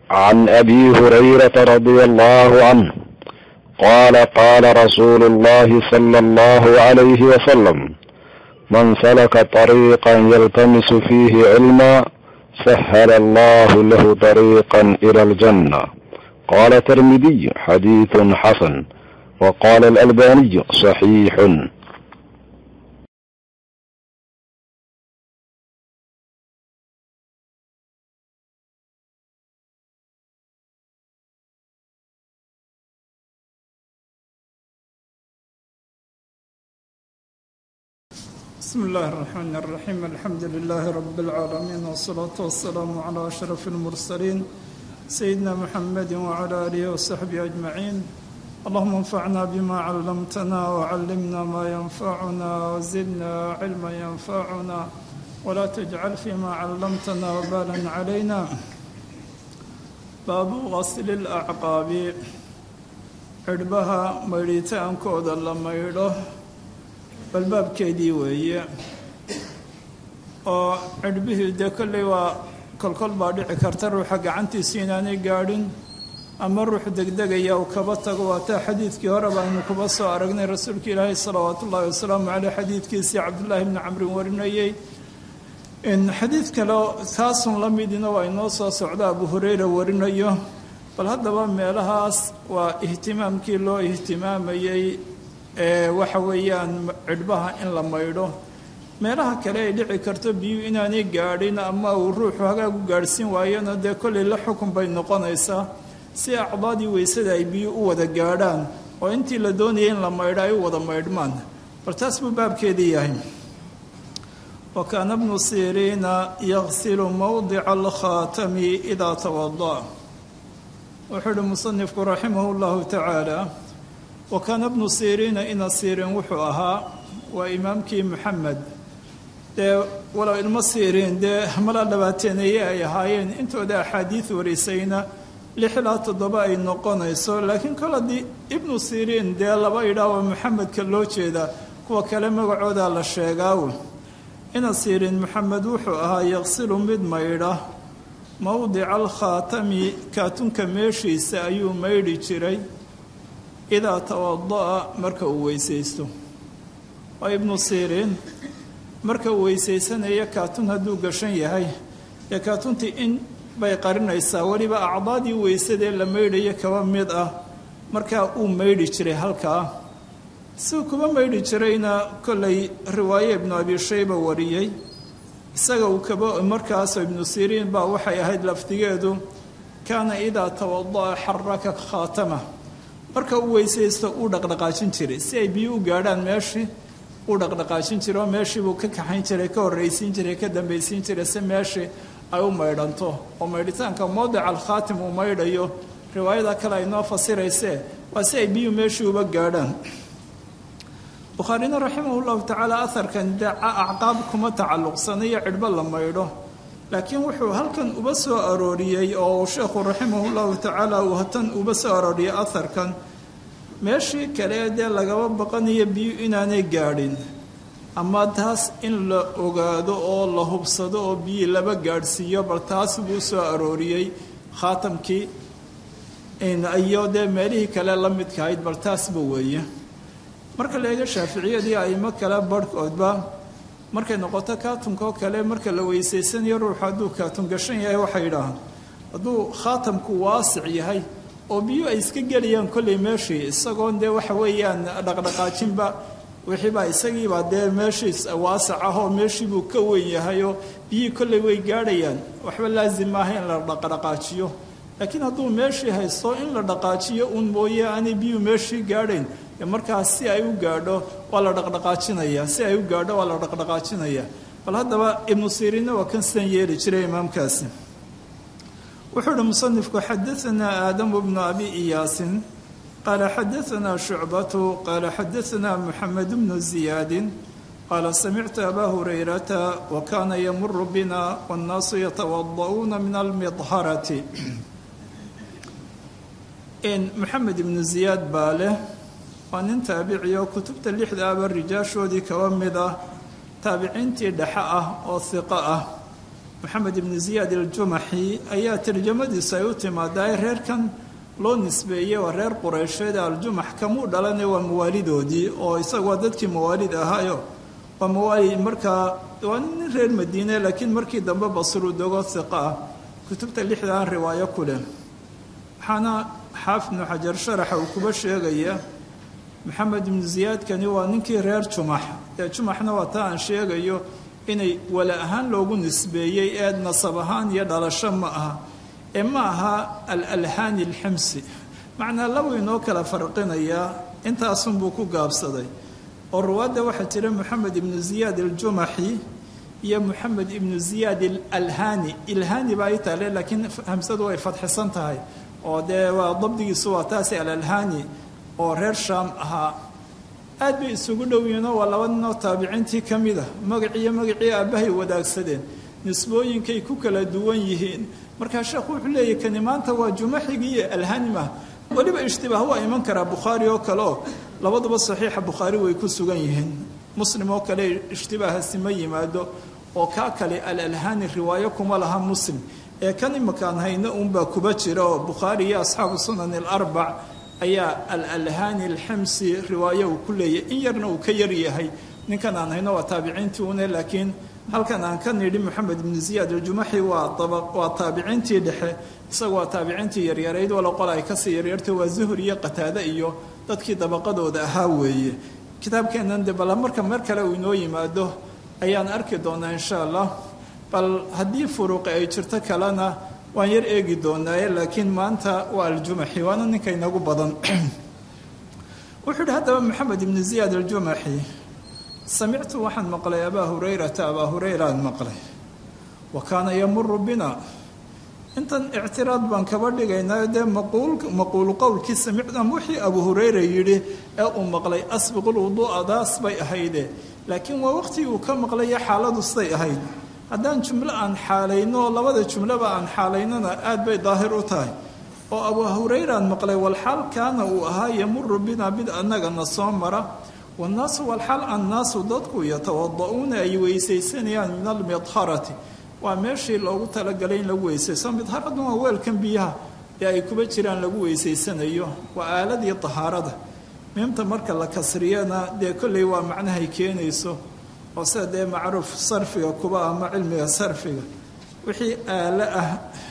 عن ابي هريره رضي الله عنه قال قال رسول الله صلى الله عليه وسلم من سلك طريقا يلتمس فيه علما سهل الله له طريقا الى الجنه قال الترمذي حديث حسن وقال الالباني صحيح بسم الله الرحمن الرحيم الحمد لله رب العالمين والصلاة والسلام على أشرف المرسلين سيدنا محمد وعلى آله وصحبه أجمعين اللهم انفعنا بما علمتنا وعلمنا ما ينفعنا وزدنا علما ينفعنا ولا تجعل فيما علمتنا وبالا علينا باب غسل الأعقاب عربها مريتان كود لما يروح balbaabkeedii weeye oo cidhbihii dee kolley waa kolkol baa dhici karta ruuxa gacantiisu inaanay gaadhin ama ruux degdegaya uu kaba tago waataa xadiidkii hore baaynu kuba soo aragnay rasuulka ilaahay salawaatu ullaahi wasalaamu caleyh xadiidkiisii cabdullaahi bni camrin warinayey xadiid kale kaasun la midina waa inoo soo socda abu hureyra warinayo bal haddaba meelahaas waa ihtimaamkii loo ihtimaamayey waxa weeyaan cidhbaha in la maydho meelaha kale ay dhici karto biyu inaanay gaadhin ama uu ruuxu hagaagu gaadhsiin waayona dee kollay la xukun bay noqonaysaa si acdaadii weysada ay biyu u wada gaadhaan oo intii la doonayay in la maydho ay u wada maydhmaan bal taas buu baabkeedii yahay wa kaana bnu siriina yaqsilu mowdica alkhaatami idaa tawada wuxuu uhi musanifku raximahu llahu tacaala wa kaana bnu siriina ina siriin wuxuu ahaa waa imaamkii moxamed dee walow ilmo siriin dee mala dhabaateeneeye ay ahaayeen intooda axaadiid warisayna lix ilaa toddoba ay noqonayso laakiin kol haddii ibnu siriin dee laba idhaa waa moxamedka loo jeeda kuwa kale magacooda la sheegaaw ina siriin moxamed wuxuu ahaa yaqsilu mid maydha mowdica alkhaatami kaatunka meeshiisa ayuu maydhi jiray idaa tawada'a marka uu weysaysto waa ibnu siriin marka uu weysaysanaya kaatun hadduu gashan yahay dee kaatuntii in bay qarinaysaa weliba acdaadii weysadee la maydhayo kaba mid ah markaa uu maydhi jiray halkaa siduu kuba maydhi jirayna kollay riwaaye ibnu abi shayba wariyey isaga uu kaba markaasoo ibnu siriin baa waxay ahayd lafdigeedu kaana idaa tawada'a xaraka khaatama marka uu weysaysto uu dhaqdhaqaajin jiray si ay biyo u gaadhaan meeshii uu dhaqdhaqaajin jiray oo meeshii buu ka kaxayn jiray ka horraysiin jiray ka dambaysiin jiray si meeshii ay u maydhanto oo maydhitaanka mowdica alkhaatim uu maydhayo riwaayada kale ay noo fasiraysee waa si ay biyu meeshii uba gaadhaan bukhaarina raximah llahu tacaala aharkan dee acqaab kuma tacalluqsanayo cidhbo la maydho laakiin wuxuu halkan uba soo arooriyey oo uu sheekhu raximahu llahu tacaala uu hatan uba soo arooriyey aharkan meeshii kale dee lagaba baqanayo biyu inaanay gaadhin ama taas in la ogaado oo la hubsado oo biyi laba gaadhsiiyo bal taas buu soo arooriyey khaatamkii iyo dee meelihii kale la midkahayd bal taasba weeye marka la eego shaaficiyadii aimo kale barhkoodba markay noqoto kaatunkaoo kale marka la weysaysanayo ruuxu hadduu kaatun gashan yahay waxay yidhaahaan hadduu khaatamku waasic yahay oo biyo ay iska gelayaan kollay meeshii isagoon dee waxa weeyaan dhaqdhaqaajinba wixiibaa isagiibaa dee meeshiis waasic ah oo meeshiibuu ka weyn yahayoo biyihii kollay way gaadhayaan waxba laazim maaha in la dhaqdhaqaajiyo laakiin hadduu meeshii haysto in la dhaqaajiyo uun mooye aanay biyuhu meeshii gaadhayn markaas si ay u gaadho waa la dhaqdhaqaajinaya si ay u gaadho waa la dhaqdhaqaajinaya bal haddaba ibnu siriinna waa kan sidan yeeli jiray imaamkaasi wuxuu uhi musanifku xadaanaa aadamu bnu abi iyaasin qaala xadaanaa shucbatu qaala xadaanaa muxamed bnu ziyaadin qaala samictu abaa hurayrata wa kaana yamuru bina wannaasu yatawada'uuna min almidharati muxamed ibnu ziyaad baa leh waa nin taabici oo kutubta lixda aba rijaashoodii kaba mid ah taabiciintii dhexe ah oo hiqo ah moxamed ibnu ziyaad aljumaxi ayaa tarjamadiisu ay u timaadaa reerkan loo nisbeeyey waa reer qureysheed aljumax kamuu dhalane waa mawaalidoodii oo isagu waa dadkii mawaalid ahaayo waa mawaali markaa waa nin reer madiine laakiin markii dambe basru dogo hiqa ah kutubta lixdan riwaayo ku leh waxaana xaafid ibnu xajar sharaxa uu kuba sheegaya maxamed ibnu ziyaadkani waa ninkii reer jumax ee jumaxna waa taa aan sheegayo inay wala ahaan loogu nisbeeyey ee nasab ahaan iyo dhalasho ma aha ee ma aha alalhaani alximsi macnaa laba inoo kala farqinayaa intaasunbuu ku gaabsaday oo ruwaadda waxaa jira moxamed ibnu ziyaad aljumaxi iyo moxamed ibnu ziyaad alalhaani ilhaani baa i taale laakiin hamsadu way fadxisan tahay oo dee waa dabdigiisu waa taasi alalhaani oo reer shaam ahaa aad bay isugu dhow yihiinoo waa laba ninoo taabiciintii ka mid ah magaciiyo magacii aabbahay wadaagsadeen nisbooyinkay ku kala duwan yihiin markaa sheekhu wuxuu leeyahy kani maanta waa jumaxigii iyo alhanimah weliba ishtibaah waa iman karaa bukhaari oo kale oo labaduba saxiixa bukhaari way ku sugan yihiin muslim oo kale ishtibaahasi ma yimaado oo kaa kale alalhani riwaayo kuma laha muslim ee kan imakaan hayno uunbaa kuba jira oo bukhaari iyo asxaabu sunan alarbac ayaa alalhani alximsi riwaayo uu ku leeyahy in yarna uu ka yar yahay ninkan aan hayno waa taabiciintii une laakiin halkan aan ka nidhi moxamed ibnu ziyaad aljumaxi waa waa taabiciintii dhexe isaga waa taabiciintii yaryarayd walo qol ay kasii yaryartay waa zuhur iyo qataade iyo dadkii dabaqadooda ahaa weeye kitaabkeennan de bal marka mar kale uu inoo yimaado ayaan arki doonaa insha allah bal haddii furuuqi ay jirto kalena waan yar eegi doonaaye laakiin maanta waa aljumaxi waana ninka inagu badan wuxuu yidhi haddaba moxamed ibnu ziyaad aljumaxi samictu waxaan maqlay abaa hurayrata abaa hurayraan maqlay wa kaana yamuru bina intan ictiraad baan kaba dhigaynaa dee maquulu qowlkii samicnam wixii abuu hurayra yidhi ee uu maqlay asbiqulwuduu'a daas bay ahayde laakiin waa waqtigii uu ka maqlaya xaaladu siday ahayd haddaan jumlo aan xaalayno labada jumloba aan xaalaynona aad bay daahir u tahay oo abuu hurayraan maqlay walxaal kaana uu ahaa yamuru bina mid annagana soo mara wannaasu walxaal annaasu dadku yatawada'uuna ay weysaysanayaan min almidharati waa meeshii loogu talagalay in lagu weysaysto midharadun waa weelkan biyaha ee ay kuba jiraan lagu weysaysanayo waa aaladii tahaarada miimta marka la kasriyana dee kolley waa macnahay keenayso oo sida dee macruuf sarfiga kuba ama cilmiga sarfiga wixii aalo ah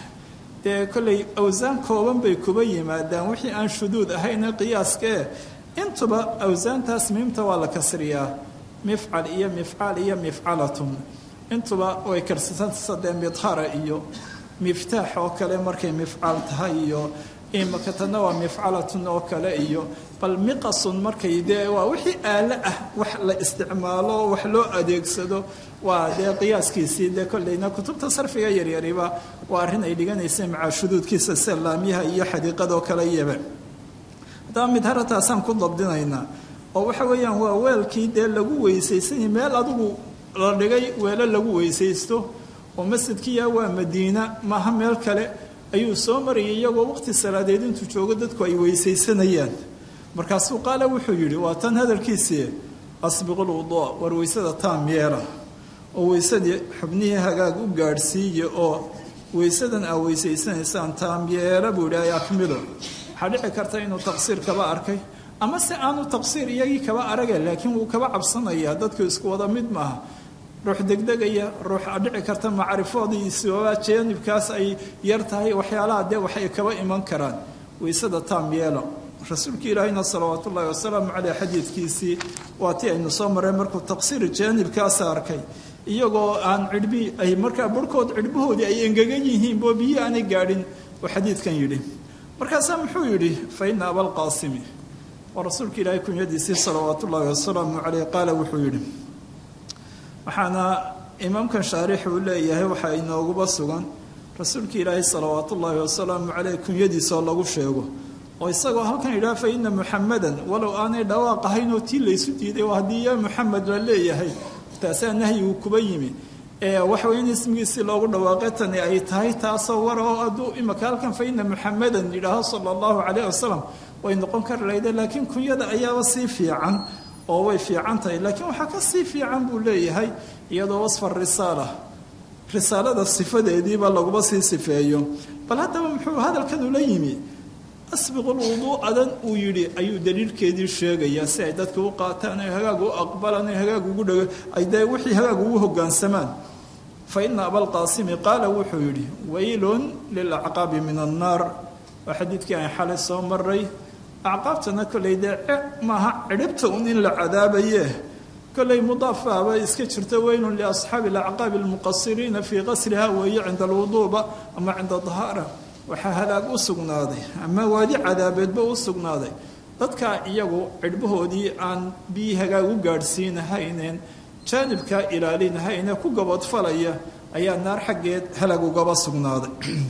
dee kolley awsaan kooban bay kuba yimaadaan wixii aan shuduud ahayne qiyaaskae intuba awsaantaas miimta waa la kasriyaa mifcal iyo mifcaal iyo mifcalatun intuba way karsatansa dee midhara iyo miftaax oo kale markay mifcaal tahay iyo imakatana waa mifcalatun oo kale iyo bal miqasun markay dee waa wixii aalo ah wax la isticmaalo wax loo adeegsado waa dee qiyaaskiisii dee kolleyna kutubta sarfiga yaryariba waa arrin ay dhiganaysay macaa shuduudkiisa sida laamyaha iyo xadiiqadoo kale yaba haddaba midharataasaan ku dabdinaynaa oo waxa weeyaan waa weelkii dee lagu weysaysany meel adigu la dhigay weelo lagu weysaysto oo masjidkiya waa madiina maaha meel kale ayuu soo marayay iyagoo waqti salaadeed intuu joogo dadku ay weysaysanayaan markaasuu qaale wuxuu yidhi waa tan hadalkiisii asbiqulwuduuc war weysada taam yeela oo weysadii xubnihii hagaag u gaadhsiiya oo weysadan aa weysaysanaysaan taam yeela buu yidhi ay akmilo waxaa dhici karta inuu taqsiir kaba arkay ama se aanu taqsiir iyagii kaba araga laakiin wuu kaba cabsanayaa dadku isku wada mid maaha ruux degdegaya ruux dhici karta macrifoodiisooba jaanibkaas ay yar tahay waxyaalaha dee waxay kaba iman karaan weysada taam yeelo rasuulka ilaahayna salawaat ullaahi wasalaamu caleyh xadiidkiisii waa tii aynu soo mareen markuu taqsiir jaanibkaasa arkay iyagoo aan cidhbi ay markaa barhkood cidhbahoodii ay engegan yihiin boo biyi aanay gaadhin oo xadiidkan yidhi markaasaa muxuu yidhi fa ina abalqaasimi waa rasuulka ilaahay kunyadiisii salawaat ullaahi wasalaamu caleyh qaala wuxuu yidhi waxaana imaamkan shaarix uu leeyahay waxaa inooguba sugan rasuulka ilaahay salawaat ullaahi wasalaamu caleyh kunyadiisoo lagu sheego oo isagoo halkan yidhaha fa ina muxamadan walow aanay dhawaaq ahayn oo tii laysu diiday oo haddii yaa muxamed la leeyahay taasaa nahyigu kuba yimi ee waxaweye in ismigiisii loogu dhawaaqe tani ay tahay taasoo war oo hadduu imaka halkan fa ina muxamadan yidhaaho sala allahu caleyh wasalam way noqon kari lahayde laakiin kunyada ayaaba sii fiican oo way fiican tahay laakiin waxaa ka sii fiican buu leeyahay iyadoo wasfa risaala risaalada sifadeediiba laguma sii sifeeyo bal haddaba muxuu hadalkan ula yimi asbiqul wuduu'adan uu yidhi ayuu daliilkeedii sheegayaa si ay dadka u qaataan ay hagaag u aqbalaan ay hagaag ugu dhego ay dee wixii hagaag ugu hoggaansamaan fa ina abalqaasimi qaala wuxuu yidhi waylun lilacqaabi min annaar waa xadiidkii aan xalay soo maray acqaabtana kollay dee maaha cidhibta un in la cadaabaye kollay mudaafaaba iska jirta weylun liasxaabi alacqaabi almuqasiriina fii qasriha weeye cinda alwuduuba ama cinda dahaara waxaa halaag u sugnaaday ama waadi cadaabeedba u sugnaaday dadkaa iyagu cidhbahoodii aan biyi hagaag u gaadhsiinahayneen jaanibkaa ilaalinahayne ku gabadfalaya ayaa naar xaggeed halaag ugaba sugnaaday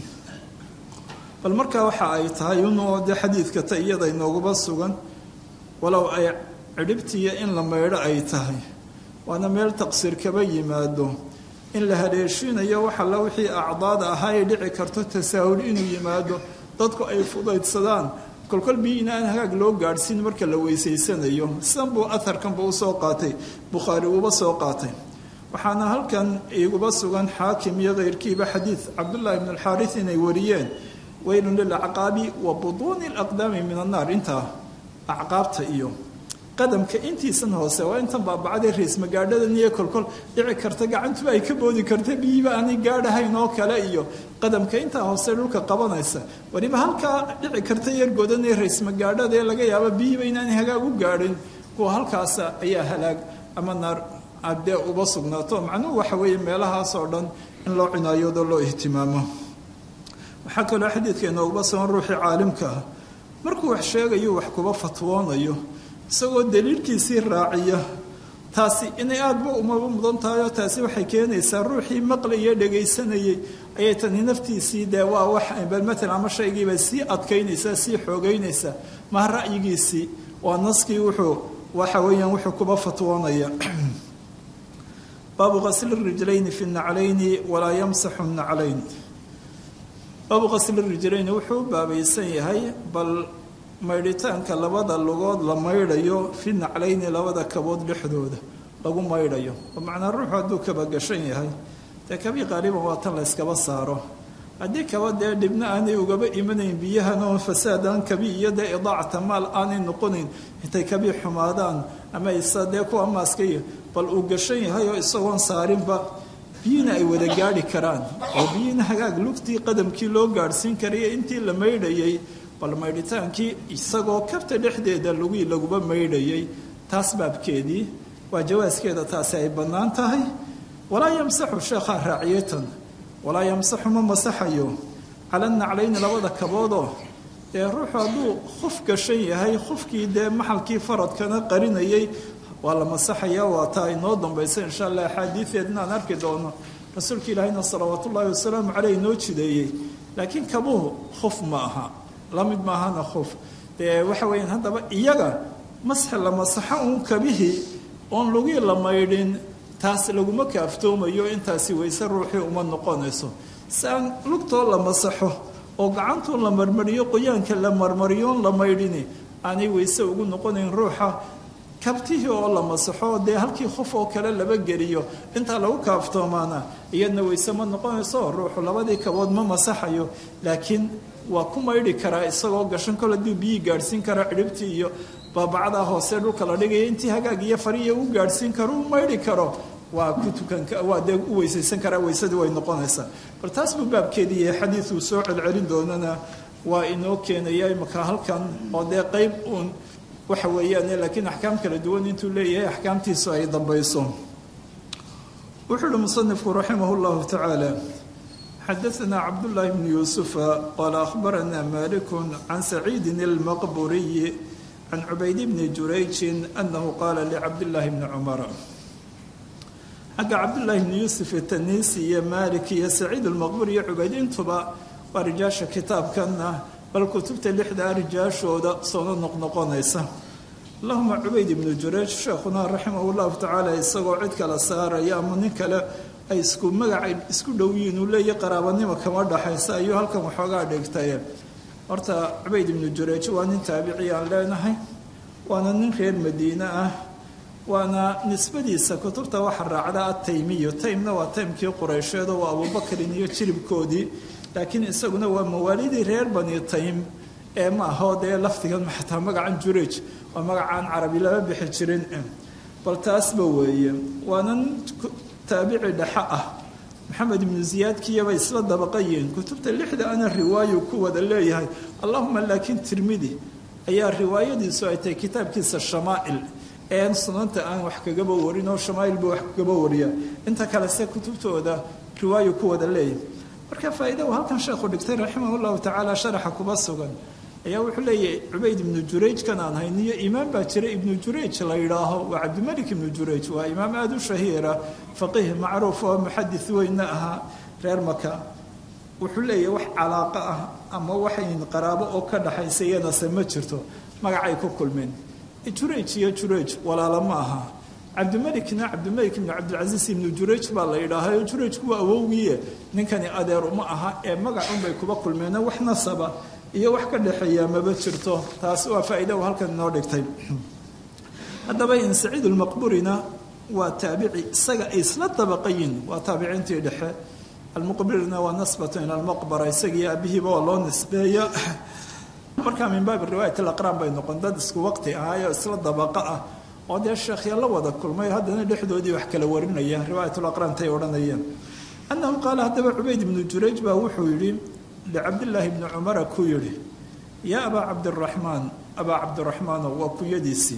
bal markaa waxa ay tahay unoo dee xadiidka ta iyada inoogaba sugan walow ay cidhibtiiyo in la maydho ay tahay waana meel taqsiir kaba yimaado in la haleeshiinayo wax alla wixii acdaada ahaa ay dhici karto tasaahul inuu yimaado dadku ay fudaydsadaan kolkol bii inaan hagaag loo gaadhsiin marka la weysaysanayo sidan buu aharkanba usoo qaatay bukhaari uuba soo qaatay waxaana halkan iguba sugan xaakim iyo keyrkiiba xadiid cabdullaahi bn alxaaris inay wariyeen weylun lilacqaabi wa buduuni alaqdaami min annaar intaa acqaabta iyo qadamka intiisan hoose waa intan baabacday rays magaadhadan iyo kolkol dhici karta gacantuba ay ka boodi karta biyiba aanay gaadhahayn oo kale iyo qadamka intaa hoose dhulka qabanaysa weliba halkaa dhici karta yargodan ee rays magaadhada ee laga yaabo biyiba inaanay hagaag u gaadhin kuwa halkaasa ayaa halaag ama naar adee uba sugnaato macnuhu waxa weeye meelahaas oo dhan in loo cinaayoodo loo ihtimaamo waxaa kaloo xadiidka inooguba sugan ruuxii caalimka ah markuu wax sheegayo wax kuba fatwoonayo isagoo daliilkiisii raaciya taasi inay aadaba umaba mudan tahay oo taasi waxay keenaysaa ruuxii maqlayee dhagaysanayey ayay tani naftiisii dee waa wax bal matalan ama shaygiibay sii adkaynaysaa sii xoogeynaysaa maha ra'yigiisii waa naskii wuxuu waxa weeyaan wuxuu kuba fatwoonaya baabu qasli rijlayni fi naclayni walaa yamsaxu naclayn baabu qasli rijlayni wuxuu u baabaysan yahay bal maydhitaanka labada lugood la maydhayo fi naclayni labada kabood dhexdooda lagu maydhayo oo macnaa ruuxu hadduu kaba gashan yahay dee kabii qaaliban waa tan la yskaba saaro haddii kaba dee dhibna aanay ugaba imanayn biyahanoo fasaadaan kabi iyo dee idaacata maal aanay noqonayn intay kabii xumaadaan ama isa dee kuwa maaskaiyo bal uu gashan yahay oo isagoon saarinba biyina ay wada gaadhi karaan oo biyina hagaag lugtii qadamkii loo gaadhsiin karaya intii la maydhayay bal maydhitaankii isagoo kabta dhexdeeda lugii laguba maydhayay taas baabkeedii waa jawaaskeeda taasi ay bannaan tahay walaa yamsaxu sheekhaa raaciyatan walaa yamsaxu ma masaxayo cala naclayni labada kaboodoo dee ruuxu hadduu khuf gashan yahay khufkii dee maxalkii faradkana qarinayay waa la masaxaya waa taa inoo dambaysa insha allah axaadiideedna aan arki doono rasuulka ilaahayna salawaat ullaahi wasalaamu caleyh inoo jideeyey laakiin kabuhu khuf ma aha la mid maahana khuf dee waxa weeyaan haddaba iyaga masxi la masaxo uun kabihii oon lugii la maydhin taas laguma kaaftoomayo intaasi wayse ruuxii uma noqonayso si aan lugtoo la masaxo oo gacantuu la marmariyo qoyaanka la marmariyoon la maydhini aanay wayse ugu noqonayn ruuxa kabtihii oo la masaxo dee halkii qof oo kale laba geliyo intaa lagu kaaftoomaana iyadna wayse ma noqonayso ruuxu labadii kabood ma masaxayo laakiin waa ku maydhi karaa isagoo gashan kol hadduu biyii gaadhsiin karaa cidhibtii iyo baabacdaa hoose dhulka la dhigaya intii hagaag iyo fariya u gaadhsiin karo u maydhi karo waa ku tukan waa dee u weysaysan karaa weysadii way noqonaysaa bal taas buu baabkeedii yahay xadiiduu soo celcelin doonana waa inoo keenaya imaka halkan oo dee qeyb uun waxa weeyaan laakiin axkaam kala duwan intuu leeyahay axkaamtiisu ay dambayso wuxuu uhi musanifku raximah llahu tacaala xadaثna cabdالlahi bn yuusufa qaala akhbarana malik can saciidi اlmaqburiyi can cubayd bni jurayji anahu qaala licabdillaahi bni cumara xagga cabdullaahi bni yuusuf tanisi iyo malik iyo saciid almaqbur iyo cubayd intuba waa rijaasha kitaabkanna bal kutubta lixdaa rijaashooda soona noqnoqonaysa allahuma cubayd ibnu jurayj sheekhuna raximah llahu tacaala isagoo cid kala saaraya ama nin kale ay isku magacay isku dhow yihiin uu leeyahy qaraabanimo kama dhaxaysa ayuu halkan waxoogaa dhigtaye horta cubayd ibnu jurayj waa nin taabici aan leenahay waana nin reer madiine ah waana nisbadiisa kutubta waxa raacda ataymiyu taymna waa taymkii qureysheed oo waa abubakrin iyo jiribkoodii laakiin isaguna waa mawaalidii reer bani taym ee ma aho dee lafdigan xataa magacan jurej waa magacaan carabi lama bixi jirin bal taasba weeye waanan taabici dhexe ah maxamed ibnu ziyaadkiyabay isla dabaqayiin kutubta lixda ana riwaayu ku wada leeyahay allahuma laakiin tirmidi ayaa riwaayadiisu ay tahay kitaabkiisa shamaa'il een sunanta aan wax kagaba warin oo shamaa'il buu wax kagaba wariya inta kale se kutubtooda riwaayu ku wada leeyahay marka faa'iida uu halkan sheekhu dhigtay raximah llahu tacaala sharaxa kuba sugan ayaa wuxuu leeyahay cubayd ibnu jurayj kan aan hayniyo imaam baa jira ibnu jurayj la yidhaaho waa cabdimalik ibnu jurayj waa imaam aada u shahiira faqiih macruuf oo muxadis weynna ahaa reer maka wuxuu leeyahay wax calaaqo ah ama waxayn qaraabo oo ka dhaxaysa iyanase ma jirto magacay ku kulmeen jurayj iyo jurayj walaalo ma aha cabdimalikna cabdimalik ibnu cabdilcasiis ibnu jurayj baa la yidhaaha jurayjku waa awowgiiye ninkani adeer uma aha ee magacunbay kuba kulmeen wax nasaba iyo wax ka dhexeeya maba jirto taasi waa faa'iida uu halkan inoo dhigtay haddaba in saciid almaqburina waa taabici isaga ay isla dabaqayin waa taabiciintii dhexe almuqbirina waa nasbatu ila almaqbara isagiiyo abihiiba waa loo nisbeeya markaa min baabi riwaayat alaqraan bay noqon dad isku waqti ahaayo isla dabaqa ah oo dee sheekhya la wada kulmay haddana dhexdoodii wax kala warinaya riwaayat alaqraan tay odhanayeen annahu qaala haddaba cubayd ibnu jurayj baa wuxuu yidhi licabdillaahi bni cumara ku yidhi yaa abaa cabdiraxmaan abaa cabdiraxmaanow waa kuyadiisii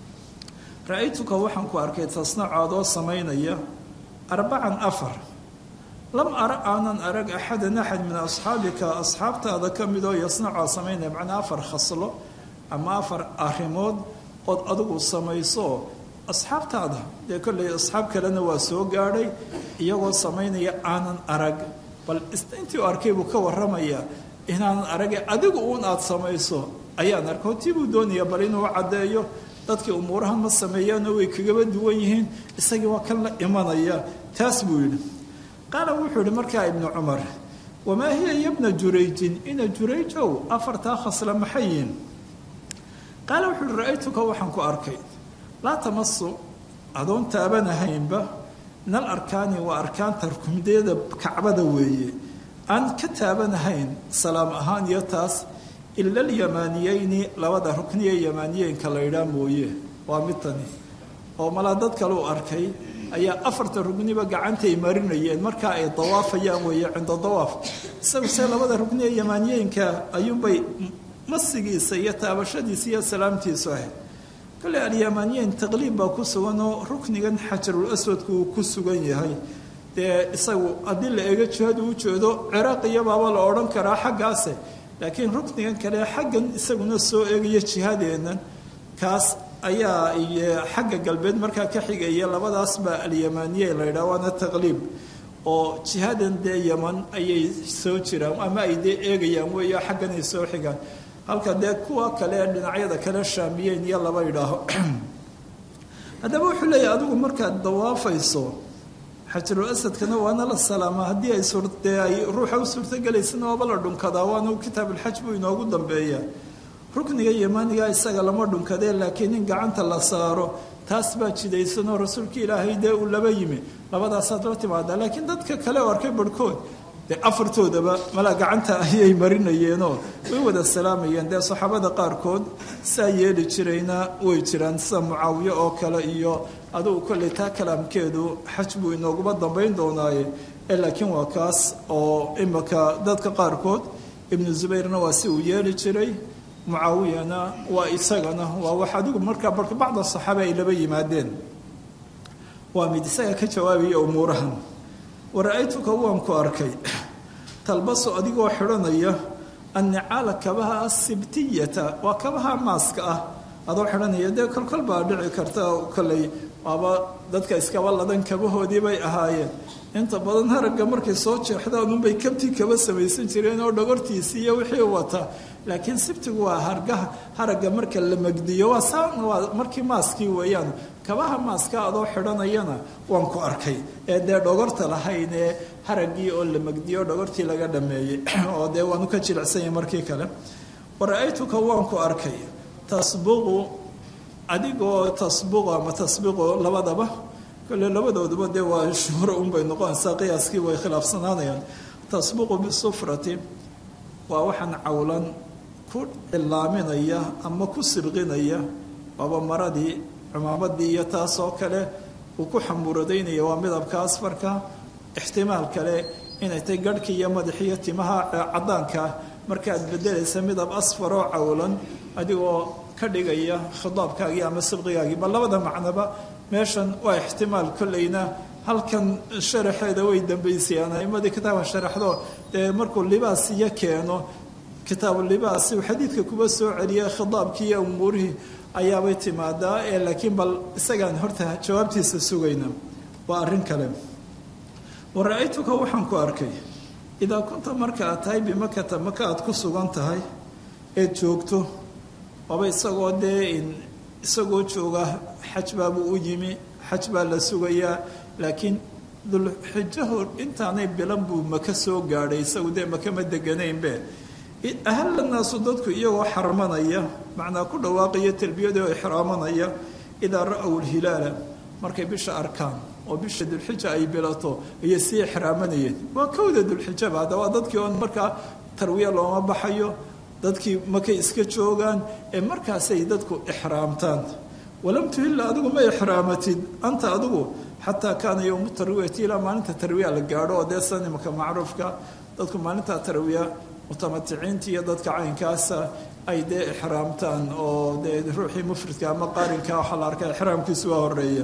ra-aytuka waxaan ku arkay tasnacoodoo samaynaya arbacan afar lam ara aanan arag axadan axad min asxaabika asxaabtaada ka midoo yasnacoo samaynaya macnaa afar khaslo ama afar arrimood ood adigu samayso asxaabtaada dee kolley asxaab kalena waa soo gaadhay iyagoo samaynaya aanan arag bal intii u arkay buu ka warramayaa inaanan arage adigu uun aada samayso ayaan arko tii buu doonaya bal inuu caddeeyo dadkii umuurahan ma sameeyaanoo way kagaba duwan yihiin isagii waa kan la imanaya taas buu yidhi qaala wuxuu yihi markaa ibnu cumar wamaa hiya yabna jurayjin ina jurayjow afartaa khasla maxayin qaala wuxuu uhi ra-aytuka waxaan ku arkay laa tamasu adoon taabanahaynba nal arkaani waa arkaanta rukumdeeda kacbada weeye aan ka taabanahayn salaam ahaan iyo taas ila alyamaaniyeyni labada rukniye yamaaniyeenka la yidhaah mooye waa mid tani oo malaa dad kale u arkay ayaa afarta rugniba gacantay marinayeen markaa ay dawaafayaan weeye cinda dawaaf isagu se labada rugniye yamaaniyeenka ayuunbay masigiisa iyo taabashadiisa iyo salaamtiisu ahayd kale alyamaaniyeyn taqliib baa ku sugan oo ruknigan xajarul aswadku uu ku sugan yahay dee isagu haddii la eego jihadu u jeedo ciraaqiyabaaba la odhan karaa xaggaase laakiin ruknigan kale xaggan isaguna soo eegaya jihadeennan kaas ayaa xagga galbeed markaa ka xigaya labadaas baa alyamaaniye la yidhaha waana taqliib oo jihadan dee yaman ayay soo jiraan ama ay dee eegayaan weeyo xagganay soo xigaan halka dee kuwa kale dhinacyada kale shaamiyeen iyo laba yidhaaho haddaba wuxuu leeyahy adigu markaad dawaafayso xajarul asadkana waana la salaama haddii ay surtee ay ruuxa u suurtogelaysana waaba la dhunkadaa waana kitaabulxaj buu inoogu dambeeya rukniga yamaaniga isaga lama dhunkadee laakiin in gacanta la saaro taas baa jidaysanoo rasuulka ilaahay dee uu laba yimi labadaasaad la timaadaa laakiin dadka kale oo arkay barhkood dee afartoodaba malaa gacanta ayay marinayeenoo way wada salaamayeen dee saxaabada qaarkood saa yeeli jirayna way jiraan sida mucaawiye oo kale iyo adugu kolley taa kalaamkeedu xaj buu inooguba dambayn doonaaye ee laakiin waa kaas oo imika dadka qaarkood ibnu zubayrna waa si uu yeeli jiray mucaawiyana waa isagana waa wax adigu markaa barka bacda saxaaba ay laba yimaadeen waa mid isaga ka jawaabaya umuurahan wara-aytuka waan ku arkay talbaso adigoo xidhanaya annicaala kabaha asibtiyata waa kabaha maaska ah adoo xidhanaya dee kolkol baa dhici karta kolley waaba dadka iskaba ladan kabahoodii bay ahaayeen inta badan haragga markay soo jeexdaan unbay kabtii kaba samaysan jireen oo dhogortiisii iyo wixii wata laakiin sibtigu waa hargaha haragga marka la magdiyo waa saan waa markii maaskii weeyaan kabaha maaska adoo xidhanayana waan ku arkay ee dee dhogorta lahayn ee haraggii oo la magdiyo dhogortii laga dhameeyey oo dee waanu ka jilicsanyay markii kale wara-aytuka waan ku arkay tasbuqu adigoo tasbuqo ama tasbiqo labadaba kole labadooduba dee waa shuhro unbay noqonaysaa qiyaaskii way khilaafsanaanayaan tasbuqu bisufrati waa waxaan cawlan ku cilaaminaya ama ku sibqinaya waaba maradii cumaamadii iyo taasoo kale uu ku xamuradaynaya waa midabka asfarka ixtimaal kale inay tay garhkii iyo madaxiyo timaha caddaanka markaaad bedelaysa midab asfar oo cawlan adigoo ka dhigaya khidaabkaagii ama sibqigaagii bal labada macnoba meeshan waa ixtimaal kolleyna halkan sharaxeeda way dambaysayaan aimadii kitaabka sharaxdo dee markuu libaas iyo keeno kitaabu libaas uu xadiidka kuba soo celiya khidaabkii iyo umuurihii ayaabay timaadaa ee laakiin bal isagaan horta jawaabtiisa sugayna waa arrin kale wa ra-aytuka waxaan ku arkay idaa kunta marka aad tahay bimakata maka aad ku sugan tahay eed joogto waaba isagoo dee isagoo jooga xaj baabuu u yimi xaj baa la sugayaa laakiin dulxijaho intaanay bilan buu maka soo gaadhay isagu dee maka ma deganaynbe ahalla naasu dadku iyagoo xarmanaya macnaa ku dhawaaqaya talbiyada oo ixraamanaya idaa ra-w lhilaala markay bisha arkaan oo bisha dulxija ay bilato ayay sii ixraamanayeen waa kowda dulxijaba hadda waa dadkii oon markaa tarwiya looma baxayo dadkii makay iska joogaan ee markaasay dadku ixraamtaan walam tuhilla adigu ma ixraamatid anta adigu xataa kaana yowmu tarwiyati ilaa maalinta tarwiya la gaadho oo dee sanimka macruufka dadku maalinta tarwiya mutamaticiinta iyo dadka caynkaasa ay dee ixraamtaan oo dee ruuxii mufridka ama qaarinka waxaa la arkaa ixraamkiisu waa horeeya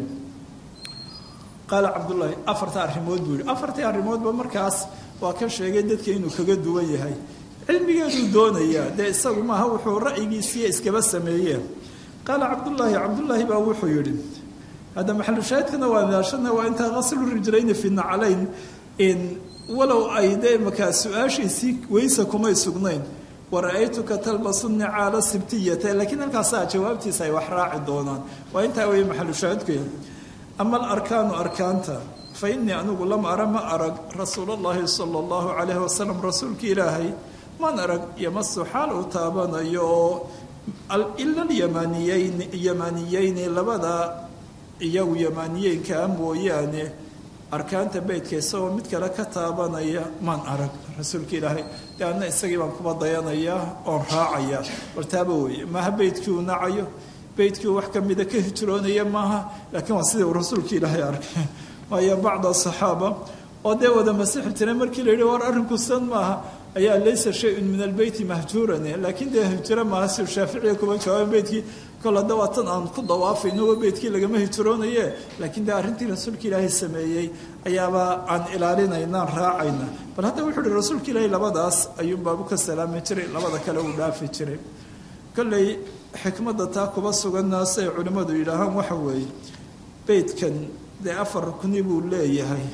qaala cabdullaahi afarta arrimood buu yihi afartii arrimoodba markaas waa ka sheegay dadka inuu kaga duwan yahay cilmigeeduu doonayaa dee isagu maaha wuxuu ra'yigiisiiya iskaba sameeyeen qaala cabdullaahi cabdullaahi baa wuxuu yidhi hadda maxalushaahidkana waa ilaashana waa intaa qaslu rijlayni fi naclayn in walow ay dee markaa su-aashiisii weysa kumay sugnayn wara-aytuka talbasu nicaala sibtiyata laakiin halkaasaa jawaabtiisa ay wax raaci doonaan waa intaa weeye maxalushaahidku ama alarkaanu arkaanta fa innii anigu lam ara ma arag rasuulallaahi sala allahu calayhi wasalam rasuulka ilaahay man arag yamasu xaal uu taabanayo oo ila alyamaniyeyn yamaniyeyni labada iyagu yamaaniyeynkaa mooyaane arkaanta beytka isagoo mid kale ka taabanaya maan arag rasuulka ilaahay de anna isagii baan kuba dayanayaa oon raacaya bal taaba weeye maaha beytkii uu nacayo beytkii wax kamida ka hijroonaya maaha laakiin waa sidii uu rasuulka ilaahay arkay waayo bacda asaxaaba oo dee wada masixi jiray markii la yidhi war arrinku san maaha ayaa laysa shay-un min albeyti mahjuuran laakiin dee hijro maaha si shaaficiga kuma jawaaban beytkii kol hadda waa tan aan ku dawaafayno beytkii lagama hijroonaye laakiin dee arrintii rasuulka ilaahay sameeyey ayaaba aan ilaalinaynaan raacayna bal hadda wuxuu uhi rasuulka ilaahay labadaas ayuunbaabu ka salaami jiray labada kale uu dhaafi jiray kolley xikmadda taa kuba suganna siay culimmadu yidhaahaan waxa weeye beytkan dee afar rukni buu leeyahay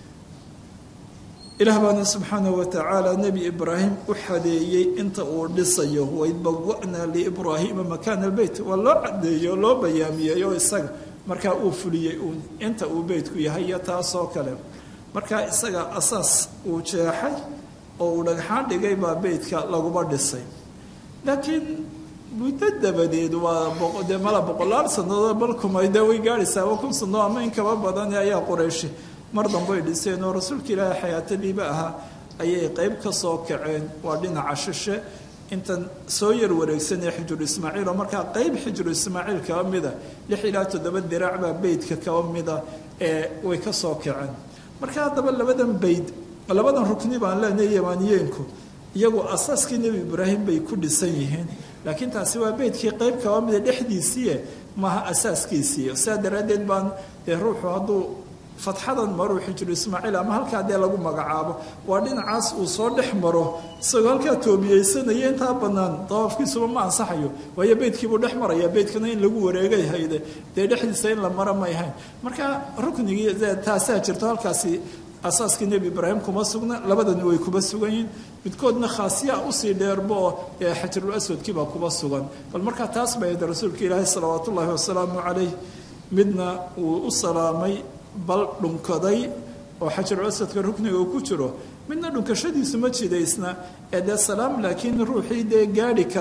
ilaah baana subxaanahu watacaala nebi ibraahim u xadeeyey inta uu dhisayo waid bawa'naa liibraahiima makaana albeyt waa loo cadeeyey oo loo bayaamiyey oo isaga markaa uu fuliyey uun inta uu beytku yahay iyo taasoo kale markaa isaga asaas uu jeexay oo uu dhagxaan dhigay baa beytka laguba dhisay laakiin muddo dabadeed waa dee mala boqolaal sannadood balkumay dee way gaadhaysaa waa kun sannadood ama in kaba badan ayaa qorayshi mar dambay dhiseen oo rasuulka ilaahay xayaatadiiba ahaa ayay qeyb ka soo kaceen waa dhinaca shishe intan soo yar wareegsanee xijru ismaaciil oo markaa qeyb xijru ismaaciil kaba mida lix ilaa toddoba diraac baa beydka kaba mida ee way ka soo kaceen marka haddaba labadan beyd labadan rukni baan leenahay yamaaniyeenku iyagu asaaskii nebi ibraahim bay ku dhisan yihiin laakiin taasi waa beydkii qeyb kaba mida dhexdiisiie maaha asaaskiisii sidaa daraaddeed baan dee ruuxu hadduu fatxadan maruu xijru ismaaciil ama halkaa dee lagu magacaabo waa dhinacaas uu soo dhex maro isagoo halkaa toobiyeysanaya intaa bannaan dawaafkiisuba ma ansaxayo waayo beydkiibuu dhex maraya beydkana in lagu wareegay hayde dee dhexdiisa in la mara may hayn marka ruknigii taasaa jirto halkaasi asaaskii nebi ibraahim kuma sugna labadani way kuba sugan yihiin midkoodna khaasiya usii dheerba oo xajarul aswadkiibaa kuba sugan bal markaa taas bay ahayd rasuulka ilaahi salawaat ullaahi wasalaamu calayh midna uu u salaamay bal dhunkaday oo xajarul aswadka rukniga uu ku jiro midna dhunkashadiisu ma jidaysna ee dee salaam laakiin ruuxii dee gaadhi kara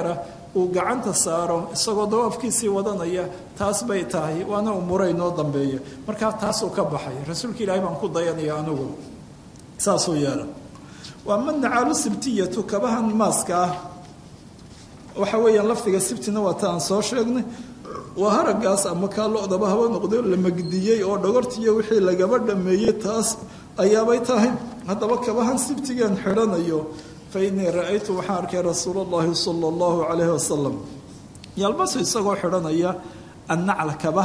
uu gacanta saaro isagoo dawaafkiisii wadanaya taas bay tahay waana umuray noo dambeeya markaa taasuu ka baxay rasuulka ilaahay baan ku dayanaya anigu saasuu yeela waa madnacaalu sibtiyatu kabahan maaska ah waxa weeyaan lafdiga sibtina waa ta aan soo sheegnay waa haragaas ama kaa lo-daba haba noqdo la magdiyey oo dhogortiiyo wixii lagaba dhameeyey taas ayaabay tahay haddaba kabahan sibtigaan xidhanayo fa innii ra-aytu waxaan arkay rasuul allahi sala allahu calayhi wasalam yalbasu isagoo xidhanaya annacla kaba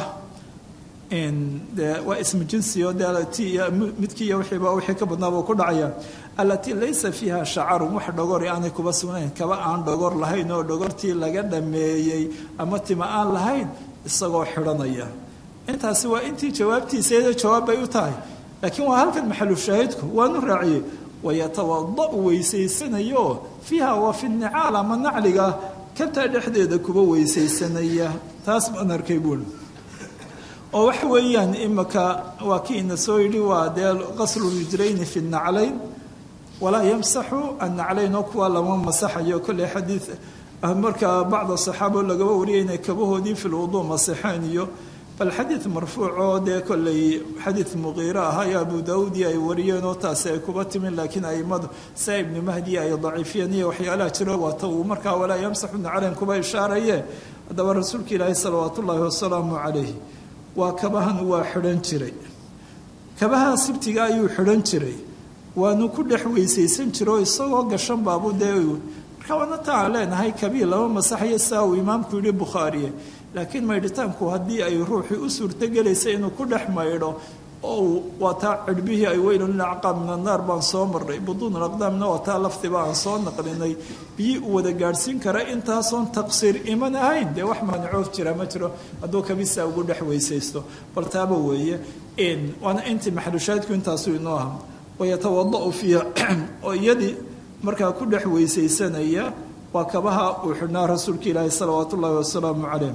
de waa ismu jinsiyo de ti midkiiyo wixiiba wixii ka badnaabuu ku dhacaya allatii laysa fiiha shacarun wax dhogori aanay kuba sugnayn kaba aan dhogor lahayn oo dhogortii laga dhameeyey ama tima aan lahayn isagoo xidhanaya intaasi waa intii jawaabtiisaeeda jawaab bay u tahay laakiin waa halkan maxalu shaahidku waanu raaciyey wayatawada-u weysaysanayo fiiha waa fi nicaal ama nacliga kabtaa dhexdeeda kuba weysaysanaya taas baan arkay buuli oo waxa weeyaan imika waa kii ina soo yidhi waa dee qaslu rijlayni fi naclayn walaa yamsaxu annaclayn oo kuwa lama masaxayo kolley xadiid markaa bacda saxaabo lagaba wariyay inay kabahoodii fi lwuduu masaxeen iyo bal xadiid marfuuc oo dee kolley xadiid muqiiro ahaa iyo abu daawuudi ay wariyeen oo taasi ay kuba timin laakiin aimadu saa ibnu mahdi ay daciifiyeen iyo waxyaalaha jiro waata uu markaa walaa yamsaxu naclayn kuba ishaaraye haddaba rasuulka ilaahi salawaat ullaahi wasalaamu calayh waa kabahan waa xidhan jiray kabaha sibtiga ayuu xidhan jiray waanu ku dhex weysaysan jiro isagoo gashan baabu dee marka waana ta aan leenahay kabii lama masaxayo saa uu imaamku yidhi bukhaariye laakiin maydhitaanku haddii ay ruuxii u suurtogelaysa inuu ku dhex maydho oo waa taa cidhbihii ay weylun lilacqaab min annaar baan soo marnay buduun alaqdaamna waa taa laftiba aan soo naqlinay biyii u wada gaadhsiin kara intaasoon taqsiir iman ahayn dee wax maanacoof jira ma jiro hadduu kabisa ugu dhex weysaysto bal taaba weeye waana intii maxalushaadku intaasuu inoo aha wayatawada-u fiiha oo iyadii markaa ku dhex weysaysanaya waa kabaha uu xidhnaa rasuulka ilaahi salawaatu ullaahi wasalaamu calayh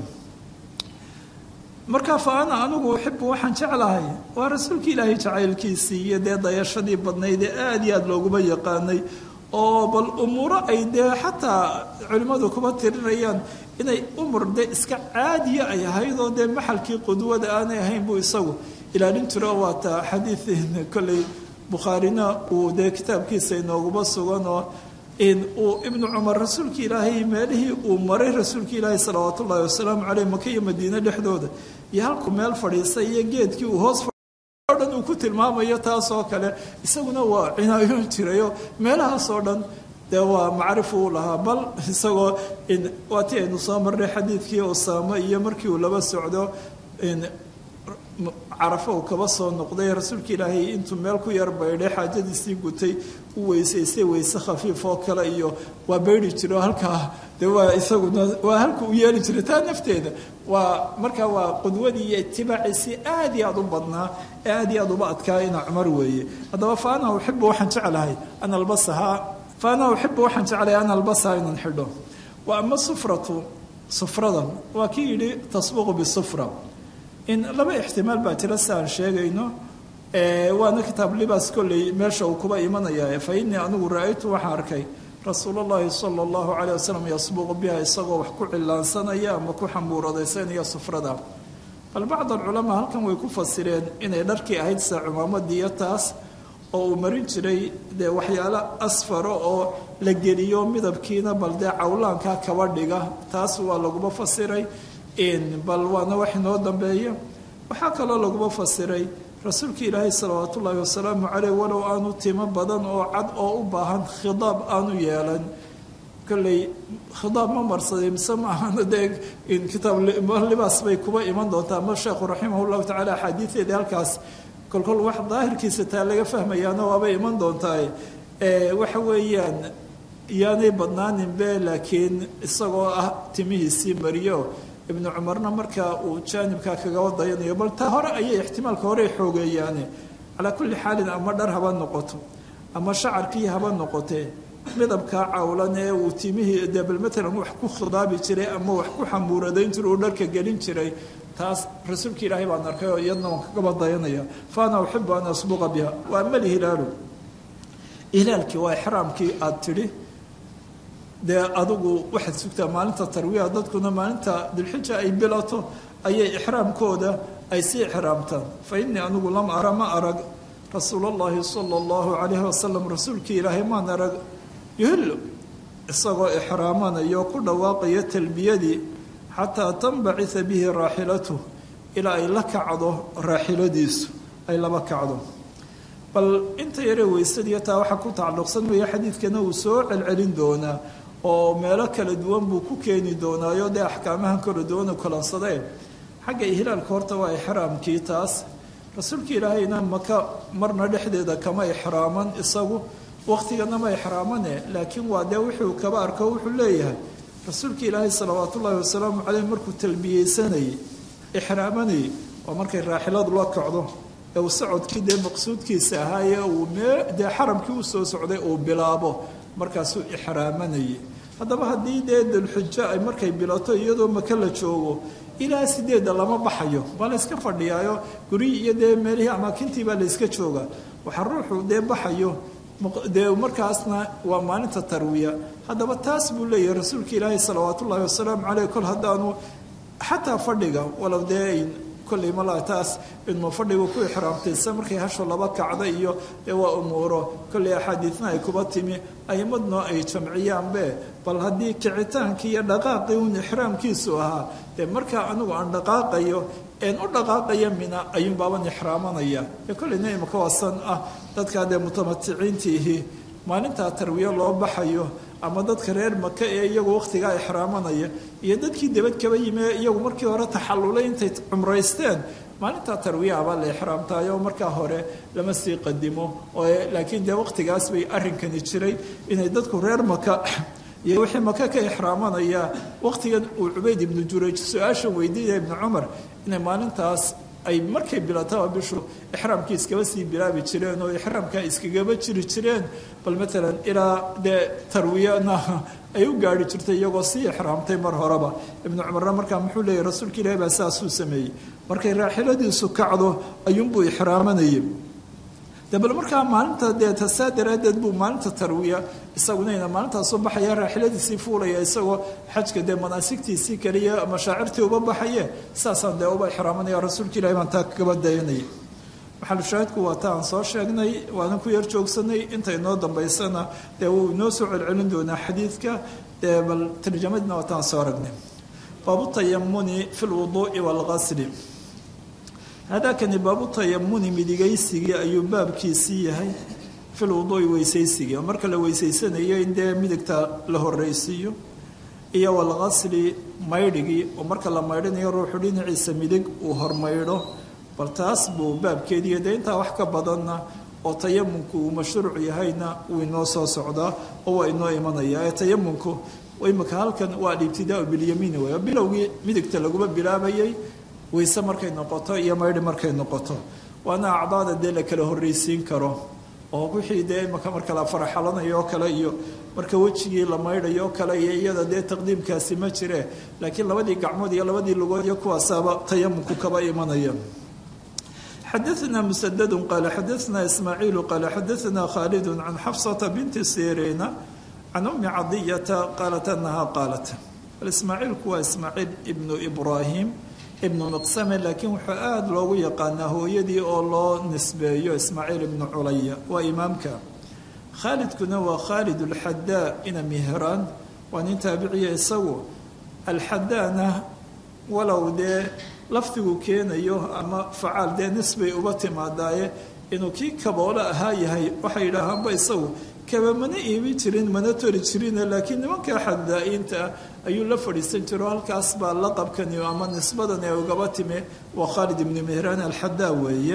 markaa fa ana anigu uxibu waxaan jeclahay waa rasuulka ilaahay jacaylkiisii iyo dee dayashadii badnayd ee aada iyo aada looguma yaqaanay oo bal umuuro ay dee xataa culimmadu kuba tirinayaan inay umur dee iska caadiya ay ahayd oo dee maxalkii qudwada aanay ahayn buu isagu ilaalin jiro waa taa xadiid kolley bukhaarina uu dee kitaabkiisa inooguma sugan oo uu ibnu cumar rasuulka ilaahay meelihii uu maray rasuulka ilaahay salawaat ullaahi wasalaamu caleyh maka iyo madiine dhexdooda iyo halku meel fadhiistay iyo geedkii uu hoos o dhan uu ku tilmaamayo taasoo kale isaguna waa cinaayoon jirayo meelahaasoo dhan dee waa macrif uu lahaa bal isagoo waa ti aynu soo marnay xadiidkii usaamo iyo markii uu laba socdo carafo uu kaba soo noqday rasuulka ilaahay intuu meel ku yar baydhay xaajadiisii gutay u weysaystay weyse khafiif oo kale iyo waa baydhi jiro halkaa de waa isaguna waa halka u yeeli jiray taa nafteeda waa markaa waa qudwadii iyo itibaaciisii aad iyo aada u badnaa ee aad iyo aad uba adkaa ina cumar weeye haddaba fa ana uxibu waxaan jeclahay an albasahaa fa ana uxibu waxaan jeclahay an albasahaa inaan xidho wa ama sufratu sufradan waa kii yidhi tasbuqu bisufra in laba ixtimaal baa jira si aan sheegayno waana kitaab libaas kolley meesha uu kuba imanaya fa innii anigu ra-aytu waxaan arkay rasuul llahi sala allahu caleyh wasalam yasbuqu biha isagoo wax ku cilaansanaya ama ku xamuuradaysanaya sufrada bal bacd alculamaa halkan way ku fasireen inay dharkii ahayd sida cumaamadiiyo taas oo uu marin jiray dee waxyaalo asfaro oo la geliyo midabkiina bal dee cawlaankaa kaba dhiga taas waa laguma fasiray bal waana wax inoo dambeeya waxaa kaloo laguma fasiray rasuulka ilaahay salawaat ullaahi wasalaamu caleyh walow aanu timo badan oo cad oo u baahan khidaab aanu yeelan kolley khidaab ma marsaday mise maahana dee kitaab libaas bay kuba iman doontaa ama sheekhu raximah llahu tacala axaadiideeda halkaas kolkol wax daahirkiisa taa laga fahmayaana waabay iman doontaa waxa weeyaan yaanay badnaaninbe laakiin isagoo ah timihiisii mariyo ibnu cumarna markaa uu jaanibkaa kagaba dayanayo bal taa hore ayay ixtimaalka hore xoogeeyaane calaa kulli xaalin ama dhar haba noqoto ama shacarkii haba noqotee midabkaa cawlan ee uu timihii dee bal matalan wax ku khidaabi jiray ama wax ku xamuuradayn jiray uu dharka gelin jiray taas rasuulka ilaahay baan arkay oo iyadna waan kagaba dayanaya fa ana uxibu an asbuqa biha wa ama alhilaalu hilaalkii waa ixraamkii aada tidhi dee adigu waxaad sugtaa maalinta tarwiya dadkuna maalinta dilxija ay bilato ayay ixraamkooda ay sii ixraamtaan fa innii anigu lam ara ma arag rasuul allahi sala allahu calayhi wasalam rasuulkii ilaahay maan arag yuhillu isagoo ixraamanayo ku dhawaaqayo talbiyadii xataa tanbacisa bihi raaxilatu ilaa ay la kacdo raaxiladiisu ay laba kacdo bal inta yaree weysadiiyo taa waxaa ku tacalluqsan weeye xadiidkana uu soo celcelin doonaa oo meelo kala duwan buu ku keeni doonaayo dee axkaamahan kala duwan u kalansadeen xagga ihlaalka horta waa ixraamkii taas rasuulka ilaahayna maka marna dhexdeeda kama ixraaman isagu waqtigana ma ixraamane laakiin waa dee wuxuu kaba arko wuxuu leeyahay rasuulka ilaahay salawaat ullaahi wasalaamu caleyh markuu talbiyeysanayay ixraamanayay waa markay raaxiladu la kacdo ee uu socodkii dee maqsuudkiisa ahaaye uu mee dee xaramkii u soo socday uu bilaabo markaasuu ixraamanayay haddaba haddii dee dulxujo ay markay bilato iyadoo maka la joogo ilaa sideedda lama baxayo baa la yska fadhiyaayo gurihii iyo dee meelihii amaakintii baa la yska jooga waxaa ruuxu dee baxayo dee markaasna waa maalinta tarwiya haddaba taas buu leeyahay rasuulka ilaahay salawaat ullaahi wasalaamu caleyh kol haddaanu xataa fadhiga walow dee kolley malaa taas inuu fadhigu ku ixraamtaysa markay hasho laba kacda iyo dee waa umuuro kolley axaadiidna ay kuba timi aimadno ay jamciyaanbe bal haddii kicitaankii iyo dhaqaaqii uun ixraamkiisu ahaa dee markaa anigu aan dhaqaaqayo een u dhaqaaqaya mina ayuun baaban ixraamanaya ee kolleyna imaka waasan ah dadkaa dee mutamaticiintiihii maalintaa tarwiye loo baxayo ama dadka reer maka ee iyagu wakhtigaa ixraamanaya iyo dadkii debad kaba yimi ee iyagu markii hore taxallulay intay cumraysteen maalintaa tarwiyaha baa la ixraamtayo markaa hore lama sii qadimo laakiin dee wakhtigaas bay arrinkani jiray inay dadku reer maka iyo wixii maka ka ixraamanaya wakhtigan uu cubayd ibnu jurayj su-aashan weydiinaya ibnu cumar inay maalintaas ay markay bilataba bishu ixraamkii iskaba sii bilaabi jireen oo ixraamkaa iskagaba jiri jireen bal maalan ilaa dee tarwiyana ay u gaari jirtay iyagoo sii ixraamtay mar horeba ibnu cumarna markaa muxuu leeyahy rasuulka ilahi baa saasuu sameeyey markay raaxiladiisu kacdo ayuunbuu ixraamanayay de bal markaa maalinta dee tasaa daraaddeed buu maalinta tarwiya isagunayna maalintaasuu baxaya raaxiladiisii fuulaya isagoo xajka dee manaasigtiisii kaliya mashaacirtii uba baxaye saasaan dee uba ixraamanaya rasuulka ilahi baan taa kagaba dayanayay maxalushaahidku waa ta aan soo sheegnay waanan ku yar joogsanay inta inoo dambaysana dee wuu inoo soo celcelin doonaa xadiidka dee bal tarjamadina waa taan soo aragnay baabu tayamuni fi lwuduu'i waalqasli hadakani baabu tayamuni midigaysigii ayuu baabkiisii yahay fil wuduui weysaysigii oo marka la weysaysanayo in dee midigta la horreysiiyo iyo walqasli maydhigii oo marka la maydhanayo ruuxu dhinaciisa midig uu hormaydho bal taas buu baabkeediiyo dee intaa wax ka badanna oo tayamunku uu mashruuc yahayna wuu inoo soo socdaa oo waa inoo imanaya ee tayamunku imika halkan waa alibtidaau bilyamiini wey bilowgii midigta laguma bilaabayay weyse markay noqoto iyo maydhi markay noqoto waana acdaada dee la kala horreysiin karo oo wixii dee imaka marka la faraxalanayo oo kale iyo marka wejigii la maydhayo oo kale iyo iyada dee taqdiimkaasi ma jire laakiin labadii gacmood iyo labadii lugood iyo kuwaasaaba tayamunku kaba imanaya xadaثna msdd qaala xadaثna ismaaciilu qaala xadaثna khaalid can xafsata binti siriina can umi cadiyata qaalat anaha qaalat ismaaciilku waa ismaaciil ibnu ibraahim ibnu miqsame laakiin wuxuu aada loogu yaqaanaa hooyadii oo loo nisbeeyo ismaaciil ibnu culaya waa imaamka khaalidkuna waa khaalid alxadaa ina mihraan waa nin taabiciya isagu alxadaana walow dee lafdigu keenayo ama facaal dee nisbay uba timaadaaye inuu kii kaboolo ahaa yahay waxay yidhaahaanba isagu kaba mana iibin jirin mana tori jirine laakiin nimanka xadaa-iinta ah ayuu la fadhiisan jiro halkaas baa laqabkani ama nisbadan ee ugaba timi waa khaalid ibnu mihraan alxadaa weeye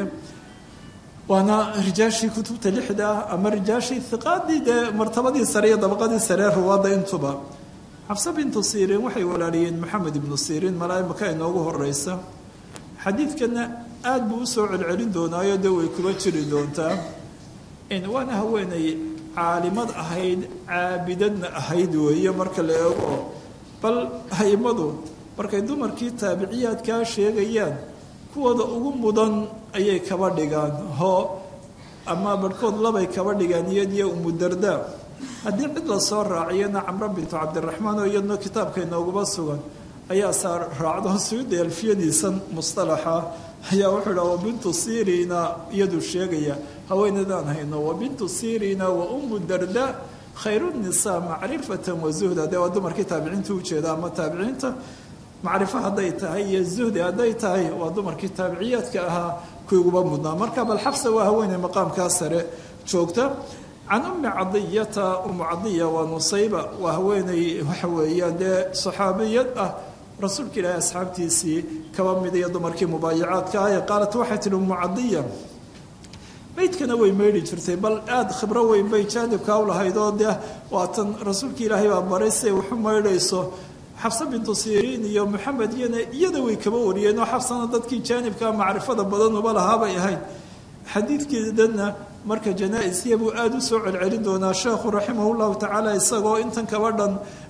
waana rijaashii kutubta lixda ah ama rijaashii hiqaadii dee martabadii sare iyo dabaqadii saree ruwaadda intuba xabse bintu siriin waxay walaaliyeen maxamed ibnu siriin malaaimaka inoogu horeysa xadiidkana aada buu usoo celcelin doonaayo dee way kuba jiri doontaa waana haweenay caalimad ahayd caabidadna ahayd weeye marka la eego bal haymadu markay dumarkii taabiciyaadkaa sheegayaan kuwooda ugu mudan ayay kaba dhigaan hoo ama barhkood labay kaba dhigaan iyadiyo umudarda haddii cid lasoo raaciyana camro bintu cabdiraxmaan oo iyadna kitaabka inooguma sugan ayaa saa raacdo suyuudi alfiyadiisan mustalaxa ayaa wuxuu idhaha wa bintu sirina iyaduu sheegaya haweenadaan hayno wa bintu sirina wa ummu darda khayru nisaa macrifatan wa zuhda dee waa dumarkii taabiciinta ujeeda ama taabiciinta macrifo hadday tahay iyo zuhdi hadday tahay waa dumarkii taabiciyaadka ahaa kuwii uguba mudnaa marka bal xafsa waa haweeney maqaamkaa sare joogta can ummi cadiyata umu cadiya waa nusayba waa haweeney waxa weeyaan dee saxaabiyad ah rasuulka ilaahi asxaabtiisii kaba mid iyo dumarkii mubaayacaadka ah ee qaalat waxay tihi umu cadiya maydkana way maydhi jirtay bal aada khibro weyn bay jaanibka u lahayd oo dee waatan rasuulka ilaahay baa baray siay waxu maydhayso xabse bintu siriin iyo maxamed iyana iyada way kaba wariyeen oo xabsana dadkii jaanibka macrifada badan uba lahaabay ahayd xadiidkeedanna marka janaa-isya buu aada u soo celcelin doonaa sheekhu raximah llahu tacaala isagoo intan kaba dhan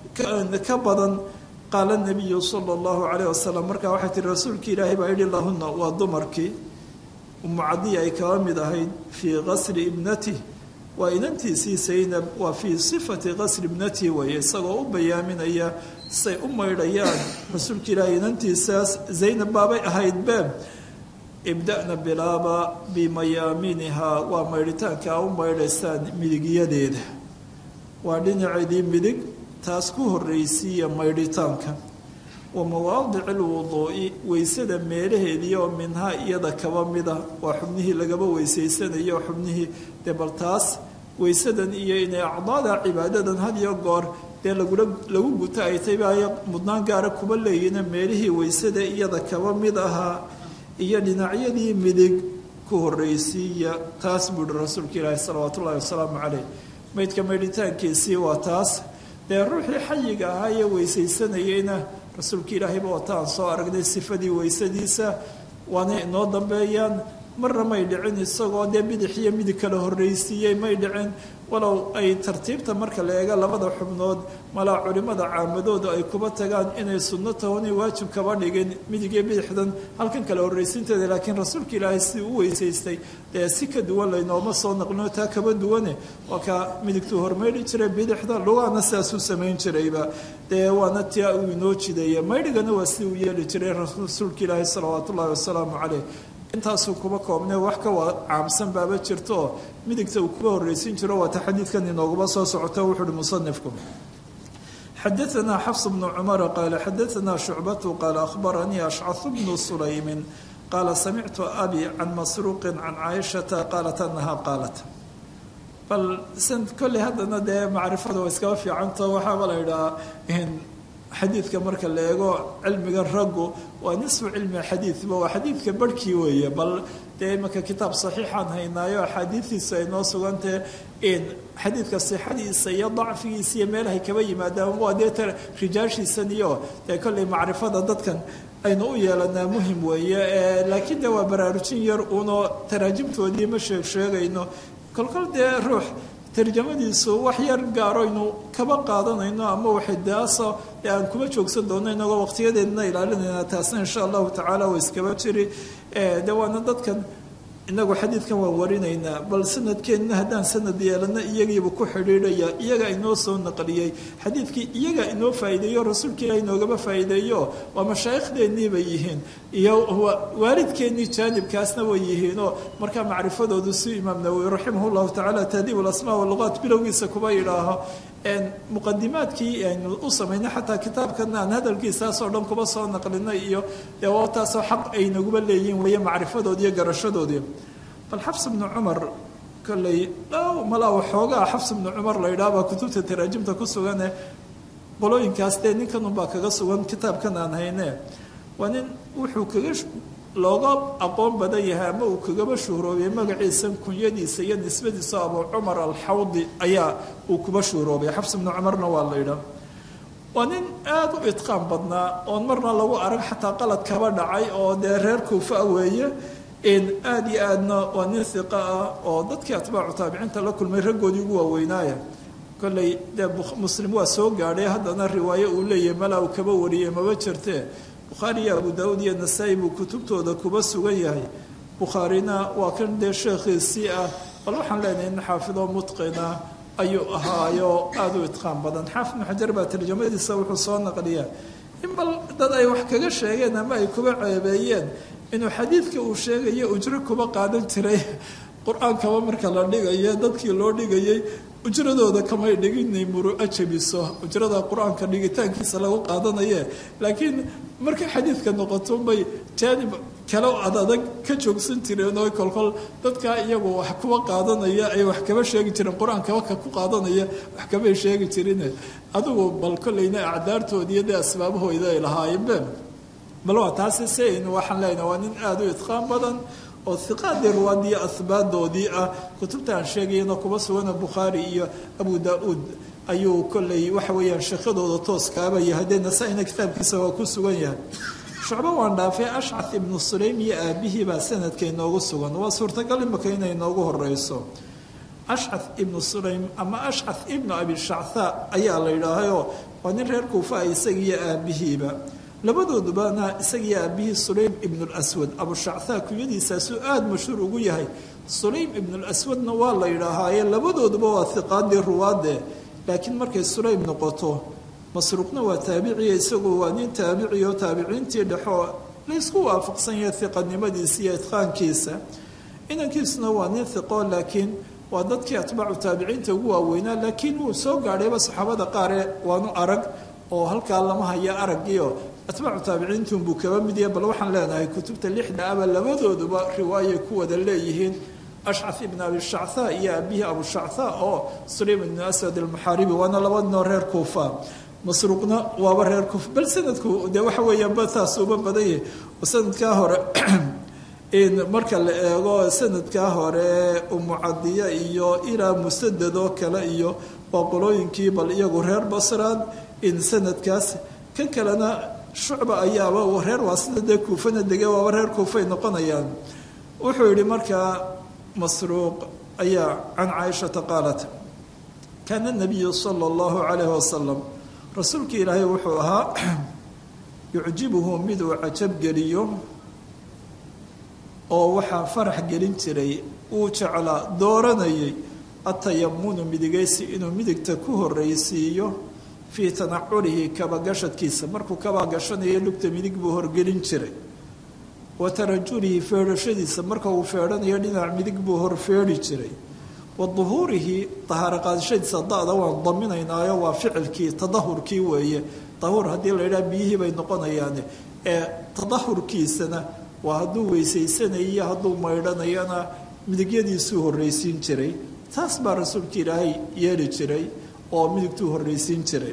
ka badan qaala nabiyu sala allahu calayh wasalam markaa waxay tihi rasuulka ilaahay baa yidhi lahunna waa dumarkii umu cadiya ay kaba mid ahayd fii qasri ibnatih waa inantiisii saynab waa fii sifati qasri ibnatihi weeye isagoo u bayaaminaya say u maydhayaan rasuulka ilaahay inantiisaas zaynab baabay ahayd beeb ibda'na bilaaba bimayaaminihaa waa maydhitaanka a u maydhaysaan midigyadeeda waa dhinaceedii midig taas ku horreysiiya maydhitaanka wa mawaadici lwuduu'i weysada meelaheedii oo minhaa iyada kaba mida waa xubnihii lagaba weysaysanayo xubnihii dee bal taas weysadan iyo inay acdaada cibaadadan had iyo goor dee lagula lagu guto ay tay baayo mudnaan gaara kuba leeyihiina meelihii weysada iyada kaba mid ahaa iyo dhinacyadii midig ku horreysiiya taas buuhi rasuulka ilaahi salawaatu ullahi wasalaamu caleyh maydka maydhitaankiisii waa taas dee ruuxii xayiga ahaa iyo weysaysanayeyna rasuulka ilaahayba wataan soo aragnay sifadii weysadiisa waana inoo dambeeyaan marna may dhicin isagoo dee bidix iyo midig kala horreysiiyey may dhicin walow ay tartiibta marka la eega labada xubnood malaa culimmada caamadooda ay kuba tagaan inay sunno tahonay waajib kaba dhigin midig iyo bidixdan halkan kala horreysiinteeda laakiin rasuulka ilaahay sidii u weysaystay dee si ka duwan laynooma soo naqlino taa kaba duwane waa kaa midigtuu hormaydhi jiray bidixda lugaana sidaasuu samayn jirayba dee waana tia uu inoo jideeya maydhigana waa sidii u yeeli jiray rasuulka ilaahi salawaatu ullahi wasalaamu caleyh intaasuu kuba koobne wax ka waa caamsan baaba jirto oo midigta uu kuba horreysin jiro waata xadiidkan inooguba soo socota wuxu uhi musanifku xadaanaa xafs bnu cumara qaala xadaanaa shucbatu qaala ahbaranii ashcahu bnu sulaymin qaala samictu abi can masruuqin can caaishata qaalat anaha qaalat bal san kolley haddana dee macrifada waa iskaba fiicanto waxaaba la yidhahaa xadiidka marka la eego cilmiga raggu waa nisfu cilmi xadiidba waa xadiidka barhkii weeye bal dee imanka kitaab saxiixaan haynaayo axaadiidiisa ay noo sugantahe in xadiidka sixadiisa iyo dacfigiisa iyo meelahay kaba yimaadaan waa dee rijaashiisan iyo dee kolley macrifada dadkan aynu u yeelanaa muhim weeye laakiin de waa baraarujin yar uunoo taraajimtoodii ma sheeg sheegayno kolkol dee ruux tarjamadiisu wax yar gaaroynu kaba qaadanayno ama waxidaaso ee aan kuma joogsan doono inagoo waqtiyadeedna ilaalinayna taasna insha allahu tacaala way iskaba jiri de waana dadkan inagu xadiidkan waan warinaynaa bal sanadkeenna haddaan sanad yeelana iyagiiba ku xidhiidhaya iyaga inoo soo naqliyey xadiidkii iyaga inoo faa'iideeyo rasuulka ilaah inoogaba faa'iideeyo waa mashaaikhdeenii bay yihiin iyo waalidkeennii jaanibkaasna way yihiinoo markaa macrifadoodu si imaam nawowi raximah llahu tacala tahdiib alasmaa waluqaat bilowgiisa kuba yidhaaho muqadimaadkii aynu u samaynay xataa kitaabkan aan hadalkiisaasoo dhan kuba soo naqlinay iyo dee waa taasoo xaq ay naguba leeyihiin weeye macrifadoodi iyo garashadoodii bal xafs bnu cumar kolley dhow malaa waxoogaa xafs bnu cumar la yidhaha baa kutubta taraajimta ku sugane qolooyinkaas dee ninkan unbaa kaga sugan kitaabkan aan hayne waa nin wuxuu kaga looga aqoon badan yahay ama uu kagaba shuhroobay magaciisa kunyadiisa iyo nisbadiisa abu cumar alxawdi ayaa uu kuba shuhroobay xafs bnu cumarna waa la yidhaah waa nin aada u idqaan badnaa oon marna lagu arag xataa qalad kaba dhacay oo dee reer kuufa weeye aada iyo aadna waa nin hiqa ah oo dadkii atbaacu taabiciinta la kulmay raggoodii ugu waaweynaaya kolley dee muslim waa soo gaadhay haddana riwaayo uu leeyahay malaa uu kaba wariyey maba jirtee bukhaari iyo abu daawuud iyo nasaa-i buu kutubtooda kuba sugan yahay bukhaarina waa kan dee sheekhiisii ah bal waxaan leenahay nin xaafidoo mutqina ayuu ahaayo aada u idqaan badan xaafid ibnu xajar baa tarjamadiisa wuxuu soo naqliyaa in bal dad ay wax kaga sheegeen ama ay kuba ceebeeyeen inuu xadiidka uu sheegayo ujro kuba qaadan jiray qur-aankaba marka la dhigayo dadkii loo dhigayay ujradooda kamay dhiginay muruco jabiso ujrada qur-aanka dhigitaankiisa lagu qaadanaye laakiin markay xadiidka noqoto bay jaanib kale ad adag ka joogsan jireen oo kolkol dadkaa iyagu wax kuba qaadanaya ay wax kaba sheegi jireen qur-aankaba ka ku qaadanaya wax kabay sheegi jirin adigu bal kolleyna acdaartoodiiyo dee asbaabahooda ay lahaayeenbe bal waa taasi sein waxaan leenaha waa nin aada u idqaan badan oo hiqaadii ruwaadiyo ahbaadoodii ah kutubta aan sheegayana kuba sugana bukhaari iyo abu daa-uud ayuu kolley waxa weeyaan sheekadooda tooskaaba yahay dee nasaa-ina kitaabkiisa waa ku sugan yahay shucbo waan dhaafay ashcad ibnu sulaym iyo aabihii baa sanadka inoogu sugan waa suurtagal imaka inay inoogu horeyso ashcad ibnu sulaym ama ashcad ibnu abi shactha ayaa la yidhaahayoo waa nin reer kuufa ah isagiiyo aabihiiba labadoodubana isagiiyo aabihii sulaym ibnu lswad abushactha kunyadiisaasuu aada mashhuur ugu yahay sulaym ibnulaswadna waa la yidhaahaaye labadooduba waa hiqaadii ruwaade laakiin markay sulaym noqoto masruuqna waa taabiciya isagu waa nin taabici oo taabiciintii dhexoo laysku waafaqsan yahay hiqanimadiisa iyo idqaankiisa inankiisuna waa nin hiqo laakiin waa dadkii atbaacu taabiciinta ugu waaweynaa laakiin wuu soo gaadhayba saxaabada qaare waanu arag oo halkaa lama haya aragiio atbaacu taabiciintunbuu kaba mid yahay bal waxaan leenahay kutubta lixda aba labadooduba riwaayay ku wada leeyihiin ashcaf ibn abi shactha iyo aabihii abushactha oo sulaym ibnu aswad almuxaaribi waana laba ninoo reer kuufa masruuqna waaba reer kuufa bal sanadku dee waxa weeyaan bataas uba badan yahay oo sanadkaa hore marka la eego sanadkaa hore umucadiya iyo ilaa musadad oo kale iyo waa qolooyinkii bal iyagu reer basraad in sanadkaas kan kalena shucba ayaaba reer waa sida dee kuufana dege waaba reer kuufay noqonayaan wuxuu yihi markaa masruuq ayaa can caaishata qaalat kaana nabiyu sala allahu calayhi wasalam rasuulkii ilaahay wuxuu ahaa yucjibuhu miduu cajabgeliyo oo waxaa farax gelin jiray uu jeclaa dooranayay atayamunu midigaysi inuu midigta ku horreysiiyo fii tanaculihi kabagashadkiisa markuu kabagashanayo lugta midig buu horgelin jiray wa tarajulihi feedhashadiisa marka uu feedhanayo dhinac midig buu horfeedhi jiray wa duhuurihi dahaaro qaadashadiisa da-da waan daminaynaayo waa ficilkii tadahurkii weeye dahuur haddii la yidhaha biyihii bay noqonayaane ee tadahurkiisana waa hadduu weysaysanayo hadduu maydhanayana midigyadiisuu horreysiin jiray taas baa rasuulka ilaahay yeeli jiray oo midigtuu horreysiin jiray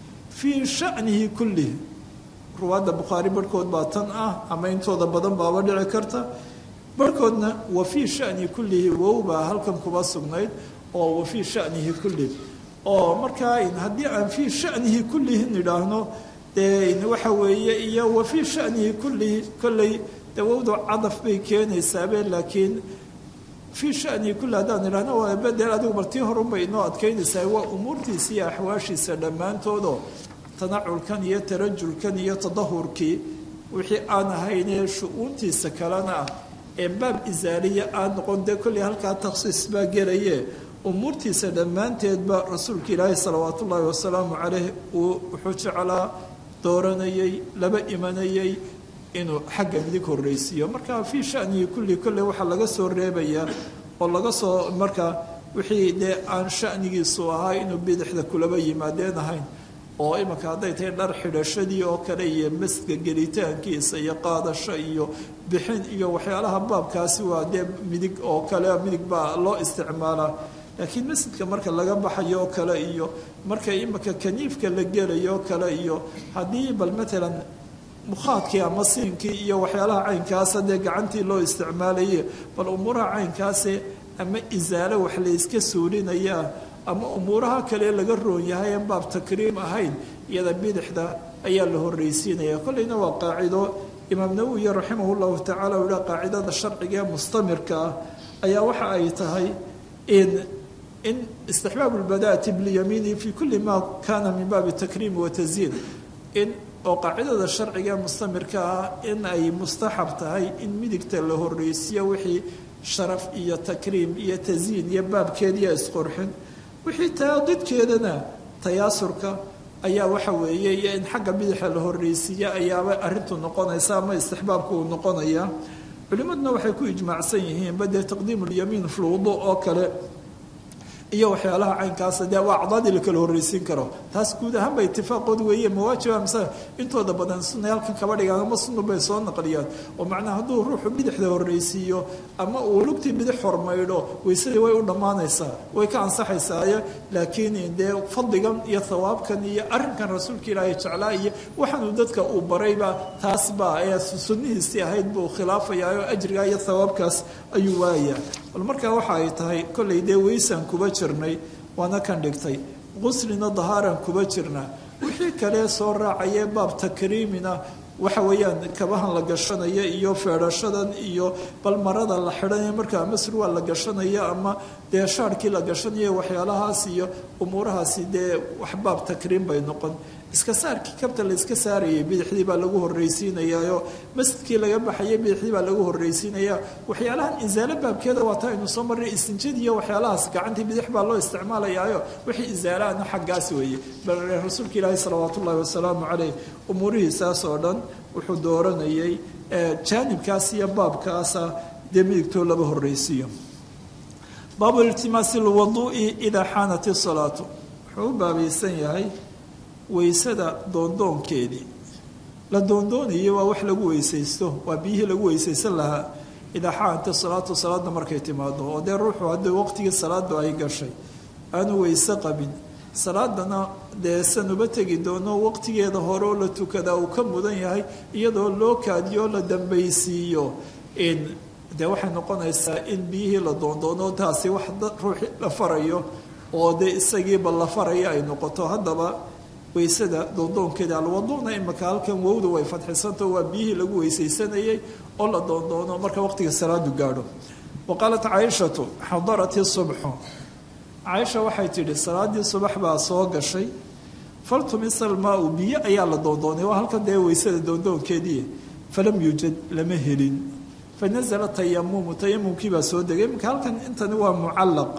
fii shanihi kullihi ruwaadda bukhaari barhkood baa tan ah ama intooda badan baaba dhici karta barhkoodna wa fii shanihi kullihi wow baa halkan kuba sugnayd oo wa fii shanihi kullihi oo markaa haddii aan fii shanihi kullihi nidhaahno dee waxa weeye iyo wa fii shanihi kullihi kolley dee wowdu cadaf bay keenaysaabe laakiin fii shanii kulli haddaan idhahno waa bedel adigu martii horunbay inoo adkaynaysaa waa umuurtiisa iyo axwaashiisa dhammaantoodoo tanaculkan iyo tarajulkan iyo tadahurkii wixii aan ahaynee shu-uuntiisa kalena ah ee baab isaaliya aan noqon dee kolley halkaa takhsiis baa gelaye umuurtiisa dhammaanteedba rasuulka ilaahi salawaat ullaahi wasalaamu caleyh uu wuxuu jeclaa dooranayay laba imanayay inuu xagga midig horreysiiyo marka fii shanihi kulli kolley waxaa laga soo reebayaa oo laga soo markaa wixii dee aan shanigiisu ahaa inuu bidixda kulaba yimaadeen ahayn oo imanka hadday tahay dhar xidhashadii oo kale iyo masjidka gelitaankiisa iyo qaadasho iyo bixin iyo waxyaalaha baabkaasi waa dee midig oo kale midig baa loo isticmaalaa laakiin masjidka marka laga baxayo oo kale iyo marka imanka kaniifka la gelayo oo kale iyo haddii bal matalan mukhaadkii ama siinkii iyo waxyaalaha caynkaasa dee gacantii loo isticmaalaye bal umuuraha caynkaase ama isaalo wax layska suulinayaa ama umuuraha kale laga roon yahay aan baab takriim ahayn iyada bidixda ayaa la horreysiinaya kolleyna waa qaacido imaam nawowiya raximah llahu tacala u yihaa qaacidada sharciga ee mustamirka ah ayaa waxa ay tahay in in istixbaab lbadaati bilyamiini fi kulli ma kana min baabi takriim watasyiin in oo qaacidada sharciga mustamirka ah in ay mustaxab tahay in midigta la horreysiyo wixii sharaf iyo takriim iyo tasyiin iyo baabkeediiyo isqorxin wixii taa didkeedana tayaasurka ayaa waxa weeye iyo in xagga bidaxa la horreysiiya ayaaba arrintu noqonaysa ama istixbaabku uu noqonaya culimmaduna waxay ku ijmaacsan yihiinba dee taqdiimu lyamiin fluudo oo kale iyo waxyaalaha caynkaasa dee waa acdaadii la kala horreysiin karo taas guud ahaanba itifaaqood weeye mawaajiba mise intooda badan sunay halkan kaba dhigaan ama sunnu bay soo naqliyaan oo macnaha hadduu ruuxu bidixda horreysiiyo ama uu lugtii bidix hormaydho weysadii way u dhammaanaysaa way ka ansaxaysaayo laakiin dee fadligan iyo thawaabkan iyo arrinkan rasuulka ilaahay jeclaa iyo waxaanuu dadka uu barayba taas baa ee sunnihiisii ahayd buu khilaafayaa oo ajrigaa iyo thawaabkaas ayuu waayaa bal markaa waxa ay tahay kollay dee weysaan kuba jirnay waana kan dhigtay quslina dahaaran kuba jirna wixii kale soo raacayee baab takriimina waxa weeyaan kabahan la gashanaya iyo feedhashadan iyo bal marada la xidhanaya markaa ama surwaal la gashanaya ama dee shaarkii la gashanayo waxyaalahaas iyo umuurahaasi dee wax baab takriim bay noqon iska saarkii kabta la iska saarayay bidixdii baa lagu horreysiinayaayo masjidkii laga baxayay bidixdii baa lagu horreysiinaya waxyaalahan insaalo baabkeeda waa taa aynu soo marray istinjadii iyo waxyaalahaas gacantii bidix baa loo isticmaalayaayo wixii insaalaana xaggaas weeye bal rasuulka ilaahi salawaat ullahi wasalaamu caleyh umuurihiisaas oo dhan wuxuu dooranayay jaanibkaas iyo baabkaasa dee midigtoo laba horreysiiyo baabu iltimaasi lwaduu'i idaa xaanat isalaatu wuxuu u baabaysan yahay weysada doondoonkeedii la doondoonayay waa wax lagu weysaysto waa biyihii lagu weysaysan lahaa idaa xaanati salaatu salaadda markay timaado oo dee ruuxu haddii waqtigii salaadu ay gashay aanu weyse qabin salaadana dee sanuba tegi doono waqtigeeda hore oo la tukadaa uu ka mudan yahay iyadoo loo kaadiyo la dambaysiiyo dee waxay noqonaysaa in biyihii la doondoono taasi wax ruuxi la farayo oo dee isagiiba la faraya ay noqoto haddaba weysada doondoonkeeda alwaduuna imaka halkan wowda way fadxisantao waa biyihii lagu weysaysanayay oo la doondoono marka waqtiga salaadu gaadho wa qaalat caaishatu xadarat subxu caaisha waxay tidhi salaadii subax baa soo gashay faltumisa almaau biyo ayaa la doondoonay waa halkan dee weysada doondoonkeedii falam yuujad lama helin fanazala tayamumu tayamumkii baa soo degay imaka halkan intani waa mucallaq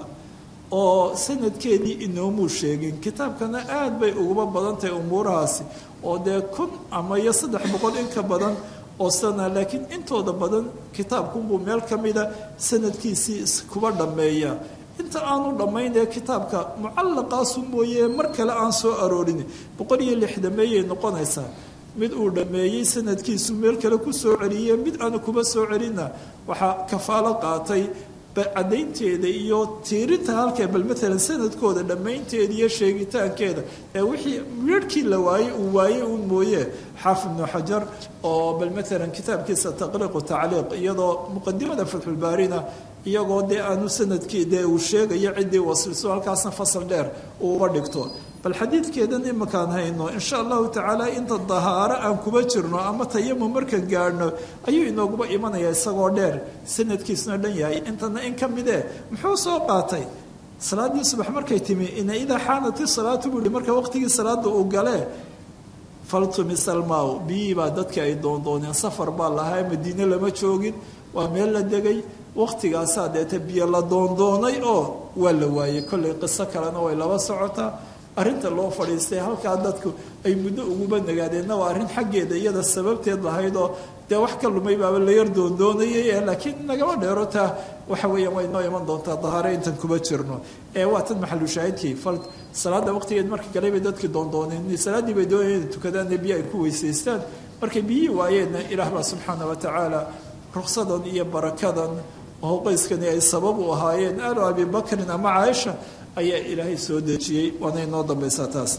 oo sanadkeedii inoomuu sheegin kitaabkana aad bay uguba badan tahay umuurahaasi oo dee kun ama iyo saddex boqol in ka badan oo sana laakiin intooda badan kitaabkunbuu meel ka mida sanadkiisii kuba dhammeeya inta aanu dhammayn ee kitaabka mucallaqaasu mooye mar kale aan soo aroorin boqol iyo lixdameeyay noqonaysaa mid uu dhammeeyey sanadkiisu meel kale ku soo celiye mid aanu kuba soo celinna waxaa kafaalo qaatay caddaynteeda iyo tiirinta halkee bal maalan sanadkooda dhammaynteeda iyo sheegitaankeeda ee wixii midharhkii la waayey uu waayey uun mooye xaafid ibnu xajar oo bal maalan kitaabkiisa taqriiqu tacliiq iyadoo muqadimada fatxulbaarina iyagoo dee aanu sanadkii dee uu sheegayo ciddii wasliso halkaasna fasal dheer uu uga dhigto bal xadiidkeedan imakaan hayno insha allahu tacaala inta dahaaro aan kuba jirno ama tayamum markaan gaadhno ayuu inooguba imanaya isagoo dheer sanadkiisuna dhan yahay intana in ka midee muxuu soo qaatay salaadii subax markay timi ina idaa xaanati salaatu buu yihi marka waqtigii salaada uu galee faltumisalmaw biyii baa dadka ay doondooneen safar baa lahaa madiine lama joogin waa meel la degay waqtigaasaa deeta biyo la doondoonay oo waa la waayey kollay qiso kalena way laba socotaa arrinta loo fadhiistay halkaa dadku ay muddo uguba nagaadeenna waa arrin xaggeeda iyada sababteed lahayd oo dee wax ka lumay baaba la yar doondoonayay laakiin nagama dheero taa waxa weeyaan way noo iman doontaa dahaare intan kuba jirno ee waa tan maxalu shaahidkii fal salaada waqtigeed markii galay bay dadkii doondooneen salaaddii bay doonayeen tukadaan biyo ay ku weysaystaan markay biyihii waayeenna ilaah baa subxaana wa tacaala ruksadan iyo barakadan oo qoyskani ay sabab u ahaayeen aalu abi bakrin ama caaisha ayaa ilaahay soo dejiyey waana inoo dambaysaa taas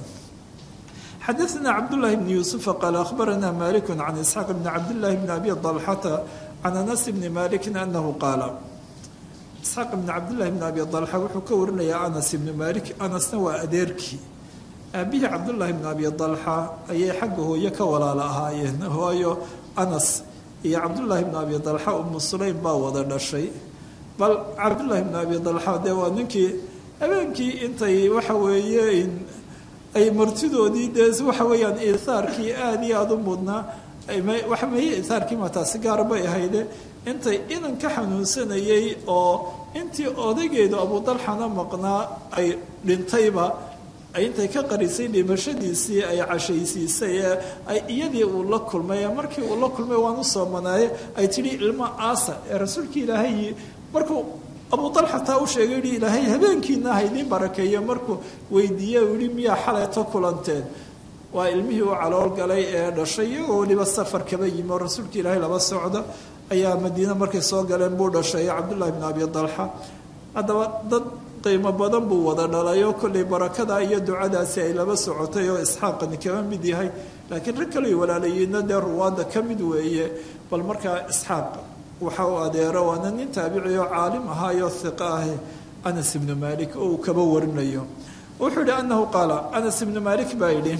xadaثna cabdالlahi bn yuusufa qaala akhbarana malik can isxaaq bni cabdillahi bni abi dalxata can anas bni maliki anahu qaala isxaaq bni cabdillahi bni abi dalxa wuxuu ka warinayaa anas ibni malik anasna waa adeerkii aabihii cabdullaahi bni abi dalxa ayay xagga hooye ka walaala ahaayeen hooyo anas iyo cabdullaahi bni abi dalxa umu sulaym baa wada dhashay bal cabdullaahi bni abi dalxa dee waa ninkii habeenkii intay waxa weeye ay martidoodii dee waxa weeyaan ihaarkii aada iyo aada u mudnaa waxa meye ihaarkii ma taasi gaar bay ahayde intay inan ka xanuunsanayay oo intii odaygeedu abudalxana maqnaa ay dhintayba intay ka qarisay dhimashadiisii ay cashaysiisay ee ay iyadii uu la kulmay markii uu la kulmay waan u soomanaaye ay tidhi ilmo aasa ee rasuulka ilaahay markuu abu dalxa taa u sheegay yihi ilaahay habeenkiina ha idiin barakeeyo markuu weydiiye uu yihi miyaa xalayto kulanteen waa ilmihii u calool galay ee dhashay iyagoo weliba safar kaba yimi oo rasuulka ilaahay laba socda ayaa madiine markay soo galeen buu dhashay cabdullahi bn abi dalxa haddaba dad qiimo badan buu wada dhalay oo kollay barakada iyo ducadaasi ay laba socotay oo isxaaqani kaba mid yahay laakiin rag kaley walaalayiinna dee ruwaadda ka mid weeye bal markaa isxaaq waxa uu adeero waana nin taabici oo caalim ahaayo hiqa ah anas ibnu malik oo uu kaba warinayo wuxuu yihi anahu qaala anas ibnu malik baa yidhi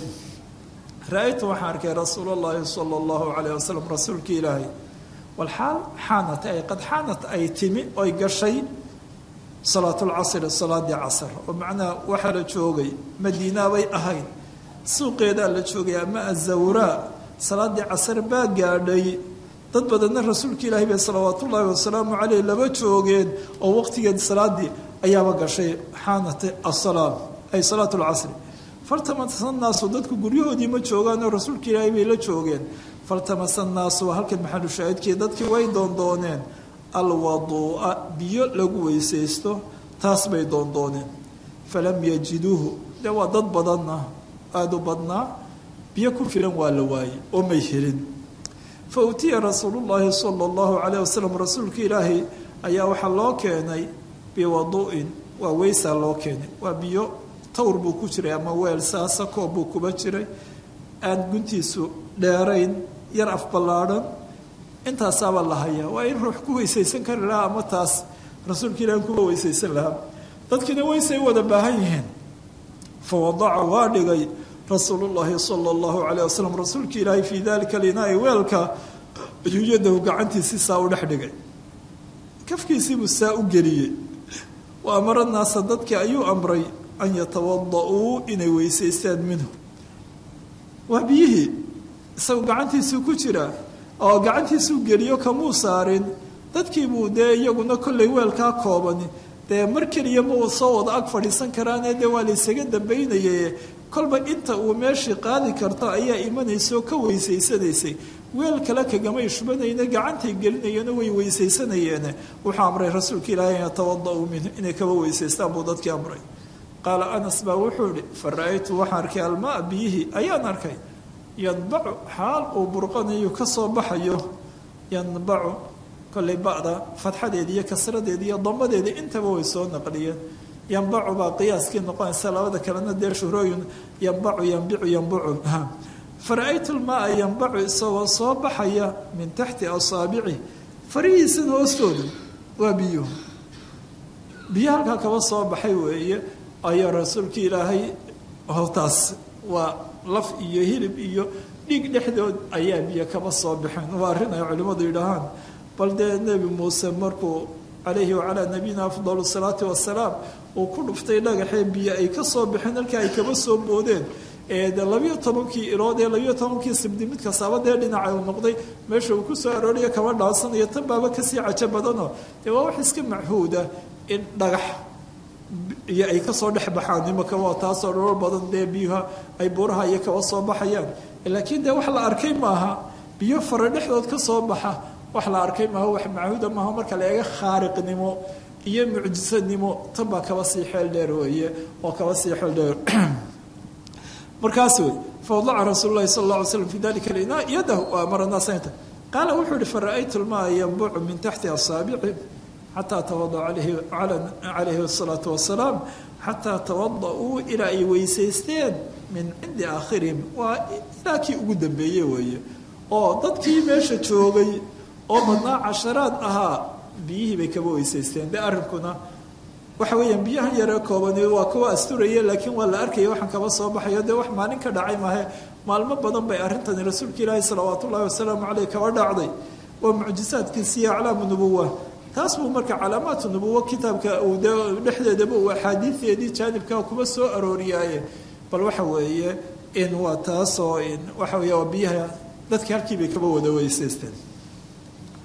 ra-aytu waxaan arkay rasuul llahi sala allahu calayh wasalam rasuulkii ilaahay walxaal xaanat ay qad xaanat ay timi oy gashay salaatulcasri salaadii casr oo macnaha waxaa la joogay madiina bay ahayd suuqeedaa la joogay ama azawraa salaadii casr baa gaadhay dad badanna rasuulka ilaahi bay salawaat ullaahi wasalaamu caleyh laba joogeen oo waqtigeed salaadii ayaaba gashay xaanat asalaam ay salaat lcasri faltamasa naasu dadku guryahoodii ma joogaan oo rasuulka ilaahi bay la joogeen faltamasa naasu waa halkan maxalu shaahidkii dadkii way doondooneen alwaduu'a biyo lagu weysaysto taas bay doondooneen falam yajiduuhu dee waa dad badanna aada u badnaa biyo ku filan waa la waayey oo may helin fa utiya rasuulullaahi sala allahu calayh wasalam rasuulka ilaahay ayaa waxaa loo keenay biwadu'in waa weysaa loo keenay waa biyo tawr buu ku jiray ama weel saasa koob buu kuba jiray aan guntiisu dheerayn yar afballaadhan intaasaaba la hayaa waa in ruux ku weysaysan kari lahaa ama taas rasuulka ilahi kuba weysaysan lahaa dadkiina weysay wada baahan yihiin fa wadaca waa dhigay rasuulullaahi sala allahu calayh wasalam rasuulka ilaahi fii dalika linaa'i weelka ayuu yadahu gacantiisii saa u dhex dhigay kafkiisiibuu saa u geliyey wa amara naasa dadkii ayuu amray an yatawada-uu inay weysaystaan minhu waa biyihii isagu gacantiisuu ku jiraa oo gacantiisuu geliyo kamuu saarin dadkiibuu dee iyaguna kollay weelkaa koobani dee mar keliya ma uu soo wada ag fadhiisan karaane dee waa laysaga dambaynaye kolba inta uu meeshii qaadi karto ayaa imanaysa oo ka weysaysanaysay weel kale kagamay shubanayne gacantay gelinayeena way weysaysanayeene wuxuu amray rasuulka ilaahay an yatawada-uu minhu inay kaba weysaystaan buu dadkii amray qaala anas baa wuxuu ihi fa ra-aytu waxaan arkay almaa biyihii ayaan arkay yanbacu xaal uu burqanayo ka soo baxayo yanbacu kollay ba'da fadxadeeda iyo kasradeeda iyo damadeeda intaba way soo naqliyeen yanbacu baa qiyaaskii noqonaysa labada kalena dee shuhrooyin yanbacu yanbicu yanbucu fara-aytu lmaaa yanbacu isagoo soo baxaya min taxti asaabici farihiisan hoostooda waa biyo biyo halkaa kaba soo baxay weeye ayaa rasuulka ilaahay howtaas waa laf iyo hilib iyo dhiig dhexdood ayaa biyo kaba soo baxeen waa arrin ay culimmadu yidhaahaan bal dee nebi muuse markuu calayhi wacalaa nabiyina afdalu salaati wasalaam uu ku dhuftay dhagaxee biyo ay ka soo baxeen halkaa ay kaba soo boodeen ee de labiyo tobankii ilood ee labiyo tobankii sibdi mid kastaaba dee dhinaca uu noqday meesha uu kusoo arooriya kaba dhaansanayo tan baaba kasii cajo badanoo dee waa wax iska machuuda in dhagax iyo ay kasoo dhex baxaan imaka waa taasoo dholol badan dee biyuha ay buuraha iyo kaba soo baxayaan laakiin dee wax la arkay maaha biyo fara dhexdood ka soo baxa wax la arkay maaha wax machuuda maaha marka la eega khaariqnimo iyo mucjisanimo tan baa kaba sii xeel dheer weeye oo kaba sii xeel dheer markaas wey fawadaca rasuul lahi sal la alay slam fi dalika linaa yadahu wa amara naasanta qaala wuxuu ihi fara-aytu lmaa yanbucu min taxti asaabici xataa tawadaca calayhi asalaatu wasalaam xataa tawada-uu ilaa ay weysaysteen min cindi aakhirihim waa ilaa kii ugu dambeeye weeye oo dadkii meesha joogay oo badnaa casharaad ahaa biyihii bay kaba weysaysteen de arrinkuna waxa weeyaan biyahan yaree koobani waa kuwa asturaya laakiin waa la arkaya waxaan kaba soo baxayo dee wax maalin ka dhacay maahe maalmo badan bay arrintani rasuulka ilaahi salawaat ullahi wasalaamu caleyh kaba dhacday waa mucjisaadkiisiiyo aclaamu nubuwa taas buu marka calaamaatu nubuwo kitaabka uu de dhexdeedaba uu axaadiideedii jaanibka kuma soo arooriyaaye bal waxa weeye in waa taasoo in waxa weeye waa biyaha dadki halkii bay kaba wada weysaysteen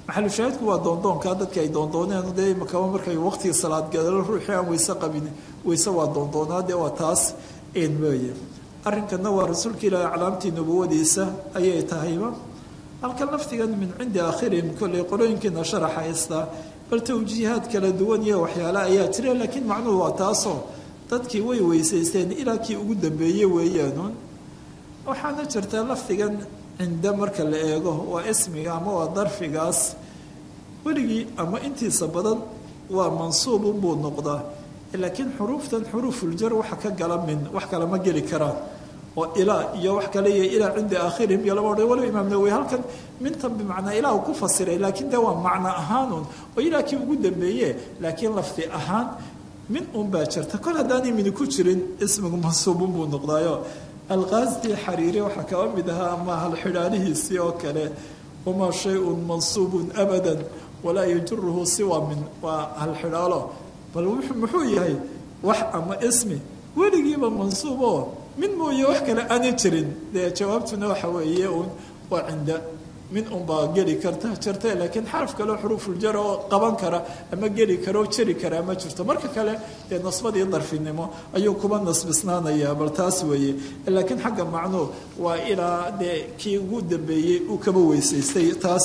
maxalushaahidku waa doondoonkaa dadka ay doondooneen dee imakaba markay waqtiga salaad gadalo ruuxii aan weyse qabin weyse waa doondoonaa dee waa taas een weeye arrinkana waa rasuulka ilaahi aclaamtii nubuwadiisa ayay tahayba halkan laftigan min cindi aakhirihim kolley qolooyinkiina sharaxa haystaa bal tawjiihaad kala duwan iyo waxyaale ayaa jira laakiin macnuhu waa taasoo dadkii way weysaysteen ilaa kii ugu dambeeyey weeyaanuun waxaana jirta lafdigan cinda marka la eego waa ismiga ama waa darfigaas weligii ama intiisa badan waa mansuubunbuu noqdaa laakiin xuruuftan xuruufuljar waxa ka gala min wax kale ma geli karaan oo ilaa iyo wax kale iyo ilaa cinda aakhirihim iyo lama odhan waliba imaam nawowi halkan mintan bimacnaa ilaah uu ku fasiray laakiin dee waa macno ahaanun oo ilaa kii ugu dambeeye laakiin lafdi ahaan min un baa jirta kol haddaanay mini ku jirin ismigu mansuubun buu noqdaayo alqaasdi xariiri waxaa kaba mid ahaa ama halxidhaalihiisii oo kale wamaa shay-un mansuubun abadan walaa yajuruhu siwa min waa halxidhaalo bal muxuu yahay wax ama ismi weligiiba mansuub oo min mooye wax kale aanay jirin dee jawaabtuna waxa weeye uun waa cinda min unbaa geli karta jirta laakiin xaraf kaleo xuruufuljar oo qaban kara ama geli kara oo jeri kara ma jirto marka kale dee nasbadii darfinimo ayuu kuba nasbisnaanayaa bal taas weeye laakiin xagga macnuu waa ilaa dee kii ugu dambeeyey uu kaba weysaystay taas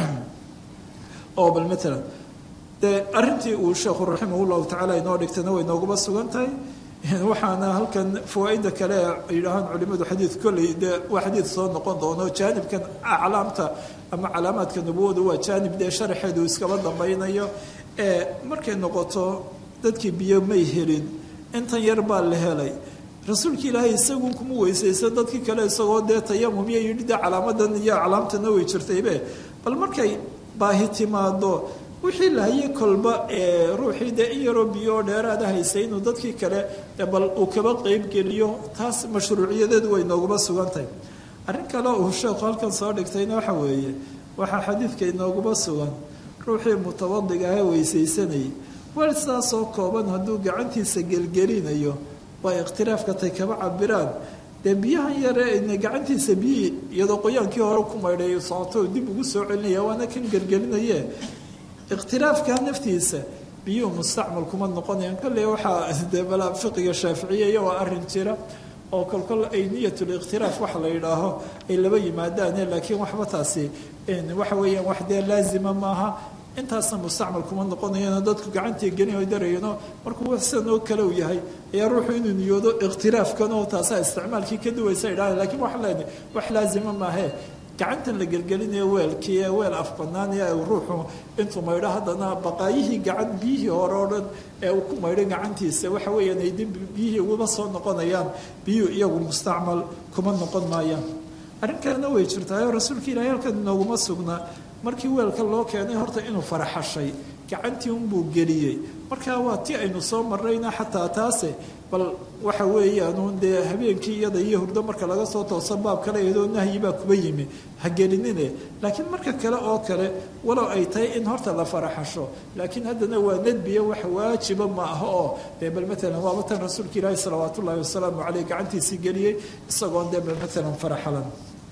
oo bal matalan dee arrintii uu sheekhu raximah llahu tacaala inoo dhigtana way nooguba sugan tahay waxaana halkan fawaaida kale yidhaahaan culimadu xadiid kolley dee waa xadiid soo noqon doono jaanibkan aclaamta ama calaamaadka nubuwadu waa jaanib dee sharaxeedu iskaba dambaynayo ee markay noqoto dadkii biyo may helin intan yar baa la helay rasuulka ilaahay isagun kuma weysaysa dadkii kale isagoo dee tayamum iyo yidhi dee calaamadan iyo aclaamtana way jirtaybe bal markay baahi timaado wixii lahaye kolba ee ruuxii dee in yaroo biyo dheeraada haysay inuu dadkii kale bal uu kaba qeybgeliyo taas mashruuciyadeedu way nooguma sugantahay arrin kale uu sheekhu halkan soo dhigtayna waxa weeye waxaa xadiidka inooguma sugan ruuxii mutabadiga ahee weysaysanayay weel saasoo kooban hadduu gacantiisa gelgelinayo waa ikhtiraafka tay kaba cabiraan dee biyahan yare ina gacantiisa biyihii iyadoo qoyaankii hore ku maydhay socoto dib ugu soo celinaya waana kan gelgelinaye ikhtilaafka naftiisa biyuhu mustacmal kuma noqonayaan kolley waxaa dee balaa fiqiga shaaficiyaya waa arrin jira oo kolkol ay niyatul ikhtilaaf waxa la yidhaaho ay laba yimaadaane laakiin waxba taasi waxa weeyaan wax dee laazima maaha intaasna mustacmal kuma noqonayano dadku gacantii gelin darayano markuu sidan oo kale u yahay ayaa ruuxu inuu niyoodo ikhtilaafkan oo taasaa isticmaalkii ka duwaysa idhaha lakiin waxaa leenahay wax laazima maahee gacantan la gelgelinayo weelkii ee weel af banaan ee ruuxu intuu maydho haddana baqaayihii gacan biyihii hore oo dhan ee uu ku maydho gacantiisa waxa weeyaan ay dib biyihii ugaba soo noqonayaan biyuhu iyagu mustacmal kuma noqon maayaan arrin kalena way jirtaayo rasuulka ilaahay halkan inooguma sugnaa markii weelka loo keenay horta inuu faraxashay gacantii unbuu geliyey markaa waa ti aynu soo marrayna xataa taase bal waxa weeyaanuun dee habeenkii iyada iyo hurdo marka laga soo tooso baab kale iyadoo nahyi baa kuba yimi ha gelinine laakiin marka kale oo kale walow ay tahay in horta la faraxasho laakiin haddana waa nadbiya wax waajiba ma aha oo dee bal matalan waaba tan rasuulka ilaahi salawaat ullaahi wasalaamu caleyh gacantiisii geliyey isagoon dee bal matalan faraxalan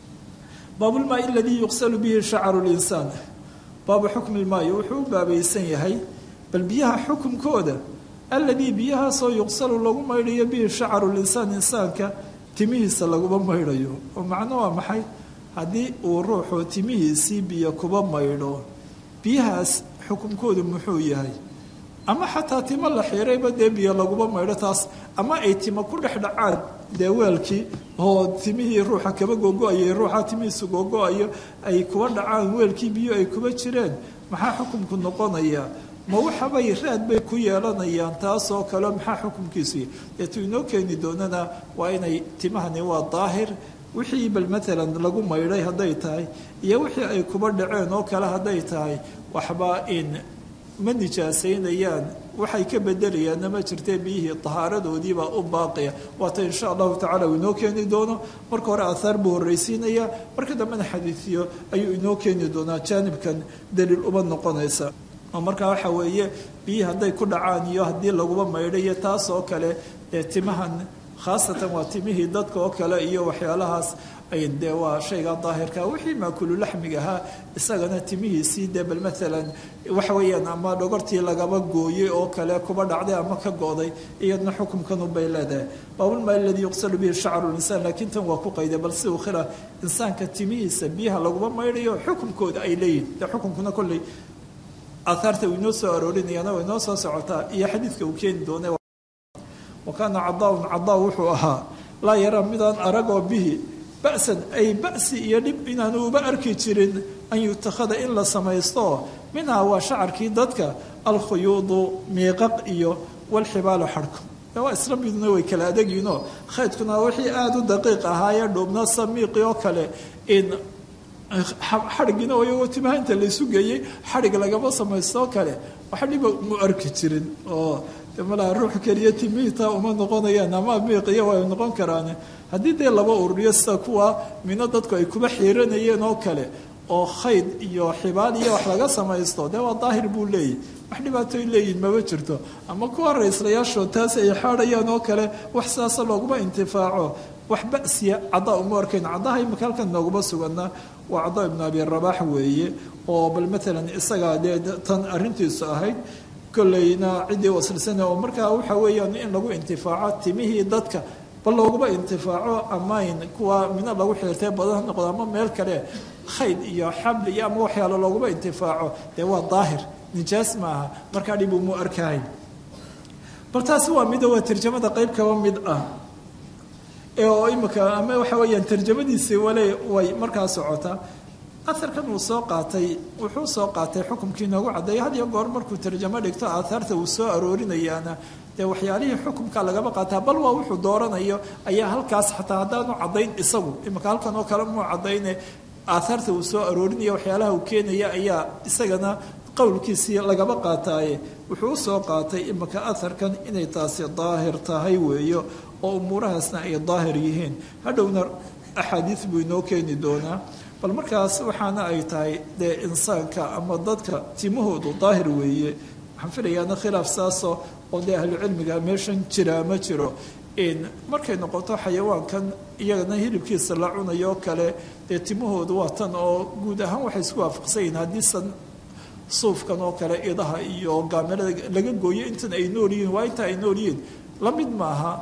baabulmaai aladii yuqsalu bihi shacaru linsaan baabu xukmi lmaayi wuxuu u baabaysan yahay bal biyaha xukumkooda alladii biyahaasoo yuqsalu lagu maydhayo bihi shacaru linsaan insaanka timihiisa laguma maydhayo oo macno waa maxay haddii uu ruuxu timihiisii biyo kuba maydho biyahaas xukumkoodu muxuu yahay ama xataa timo la xiirayba dee biyo laguma maydho taas ama ay timo ku dhex dhacaan dee weelkii oo timihii ruuxa kaba gogo-ayay ruuxa timihiisu gogo-ayo ay kuba dhacaan weelkii biyo ay kuba jireen maxaa xukumku noqonaya ma waxabay raad bay ku yeelanayaan taasoo kale maxaa xukumkiisu deetuu inoo keeni doonana waa inay timahani waa daahir wixii bal maalan lagu maydhay hadday tahay iyo wixii ay kuba dhaceen oo kale hadday tahay waxba in ma nijaasaynayaan waxay ka bedelayaanna ma jirtee biyihii tahaaradoodiibaa u baaqiya waata insha allahu tacala uu inoo keeni doono marka hore aahaar buu horraysiinaya marka dambena xadiidiyo ayuu inoo keeni doonaa jaanibkan daliil uma noqonaysa oo markaa waxa weeye biyihii hadday ku dhacaan iyo haddii laguba maydhayo taas oo kale ee timahan khaasatan waa timihii dadka oo kale iyo waxyaalahaas ay dee waa shayga daahirka wixii maakulu laxmiga ahaa isagana timihiisii dee bal maalan waxa weeyaan ama dhogortii lagaba gooyey oo kale kuba dhacday ama ka go'day iyadna xukumkanubay leedahay baabulmaa aladii yuqsalu bihi shacru linsaan laakiin tan waa ku qayday bal si uu khila insaanka timihiisa biyaha laguma maydhayo xukumkooda ay leeyihin dee xukumkuna kolley aaaarta uu inoo soo aroorinayana way inoo soo socotaa iyo xadiidka uu keeni doona wa kaana cadaaun cadaa wuxuu ahaa laa yaraa midaan aragoo bihi ba'san ay ba'si iyo dhib inaanu uba arki jirin an yutakhada in la samaysto minhaa waa shacarkii dadka alkhuyuudu miiqaq iyo walxibaalu xadhko waa isla miduna way kala adagyihinoo khaydkuna wixii aada u daqiiq ahaayee dhuubna samiiqi oo kale in xadhigina iyagoo timaha inta laysu geeyey xadhig lagama samaysto oo kale waxa dhiba mu arki jirin oo malaa ruux keliya timihitaa uma noqonayaan ama miiqiya way noqon karaan haddii dee laba ururiyo sida kuwa mino dadku ay kuba xiiranayeen oo kale oo khayd iyo xibaal iyo wax laga samaysto dee waa daahir buu leeyahy wax dhibaatoy leeyihin maba jirto ama kuwa raislayaashoo taas ay xaadhayaan oo kale wax sidaasa looguma intifaaco wax ba'siya caddaa uma arkayn caddaha imika halkan nooguma suganna waa caddaa ibnu abi rabaax weeye oo bal maalan isagaa dee tan arrintiisu ahayd kolleyna ciddii wasilsana oo markaa waxa weeyaan in lagu intifaaco timihii dadka bal looguma intifaaco amayn kuwa mina lagu xiirtay badan noqdo ama meel kale khayd iyo xabli iyo ama waxyaalo looguma intifaaco dee waa daahir nijaas maaha markaa dhib umu arkahay bal taasi waa mida waa tarjamada qeyb kaba mid ah oo imika ama waxa weeyaan tarjamadiisi wale way markaa socotaa aharkan uu soo qaatay wuxuu soo qaatay xukumkii noogu caddeeya had iyo goor markuu tarjamo dhigto aahaarta uu soo aroorinayaana dee waxyaalihii xukumka lagaba qaataa bal waa wuxuu dooranayo ayaa halkaas xataa haddaanu caddayn isagu imika halkan oo kale muu caddayne aahaarta uu soo aroorinaya waxyaalaha uu keenaya ayaa isagana qowlkiisii lagaba qaataaye wuxuu usoo qaatay imika aharkan inay taasi daahir tahay weeyo oo umuurahaasna ay daahir yihiin hadhowna axaadiis buu inoo keeni doonaa bal markaas waxaana ay tahay dee insaanka ama dadka timahoodu daahir weeye waxaan filayaana khilaaf saasoo oo dee ahlucilmiga meeshan jiraa ma jiro markay noqoto xayawaankan iyagana hilibkiisa la cunayo kale dee timahoodu waa tan oo guud ahaan waxay isku waafaqsan yihiin haddiisan suufkan oo kale idaha iyo gaamelada laga gooyo intan ay nool yihiin waa inta ay nool yihiin la mid maaha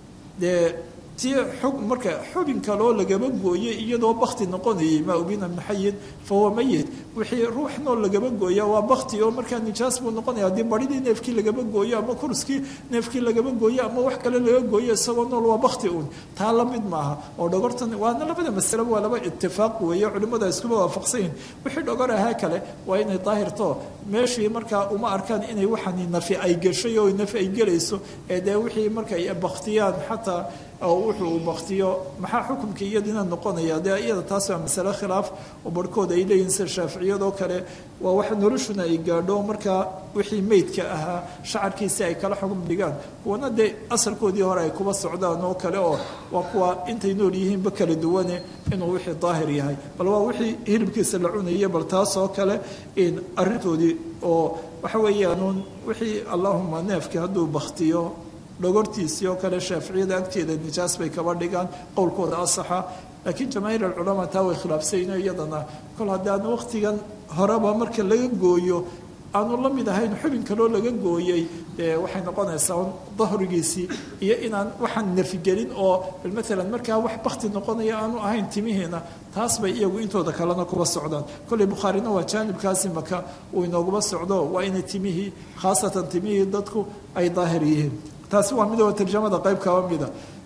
dee tii xug marka xubin kaloo lagaba gooyey iyadoo bakti noqonayay maa ubina min xayin fahuwa mayit wixii ruux nool lagaba gooya waa bakti oo markaa nijaas buu noqonaya haddii baridii neefkii lagaba gooyo ama kurskii neefkii lagaba gooyo ama wax kale laga gooyo isagoo nool waa bakti uun taa la mid maaha oo dhogortan waana labada masaleba waa laba itifaaq weeye culimmadu ay iskuba waafaqsan yihin wixii dhogor ahaa kale waa inay daahirto meeshii markaa uma arkaan inay waxani nafi ay gashay oo nafi ay gelayso ee dee wixii markay baktiyaan xataa oo wuxuu uu baktiyo maxaa xukumkii iyadina noqonaya dee iyada taas waa masale khilaaf oo barhkood ay leeyihin sida shaaficiyadoo kale waa wax noloshuna ay gaadho markaa wixii meydka ahaa shacarkiisi ay kala xugum dhigaan kuwana dee asalkoodii hore ay kuba socdaan oo kale oo waa kuwa intay nool yihiinba kala duwane inuu wixii daahir yahay bal waa wixii hilibkiisa la cunayay bal taas oo kale arrintoodii oo waxa weeyaanuun wixii allahuma neefkii hadduu baktiyo dhogortiisii oo kale shaaficiyada agteeda nijaas bay kaba dhigaan qowlkooda asaxa laakiin jamaahiir alculamaa taa way khilaafsayno iyadana kol haddaan waqtigan horeba marka laga gooyo aanu la mid ahayn xubin kaloo laga gooyey dee waxay noqonaysaa dahrigiisii iyo inaan waxaan nafigelin oo maalan markaa wax bakti noqonaya aanu ahayn timihiina taas bay iyagu intooda kalena kuba socdaan kolley bukhaarina waa jaanibkaasi maka uu inooguma socdo waa inay timihii khaasatan timihii dadku ay daahir yihiin taasi waa midoo tarjamada qayb kaba mida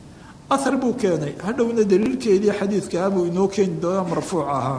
ahar buu keenay hadhowna daliilkeedii xadiidkaa buu inoo keeni doonaa marfuuc ahaa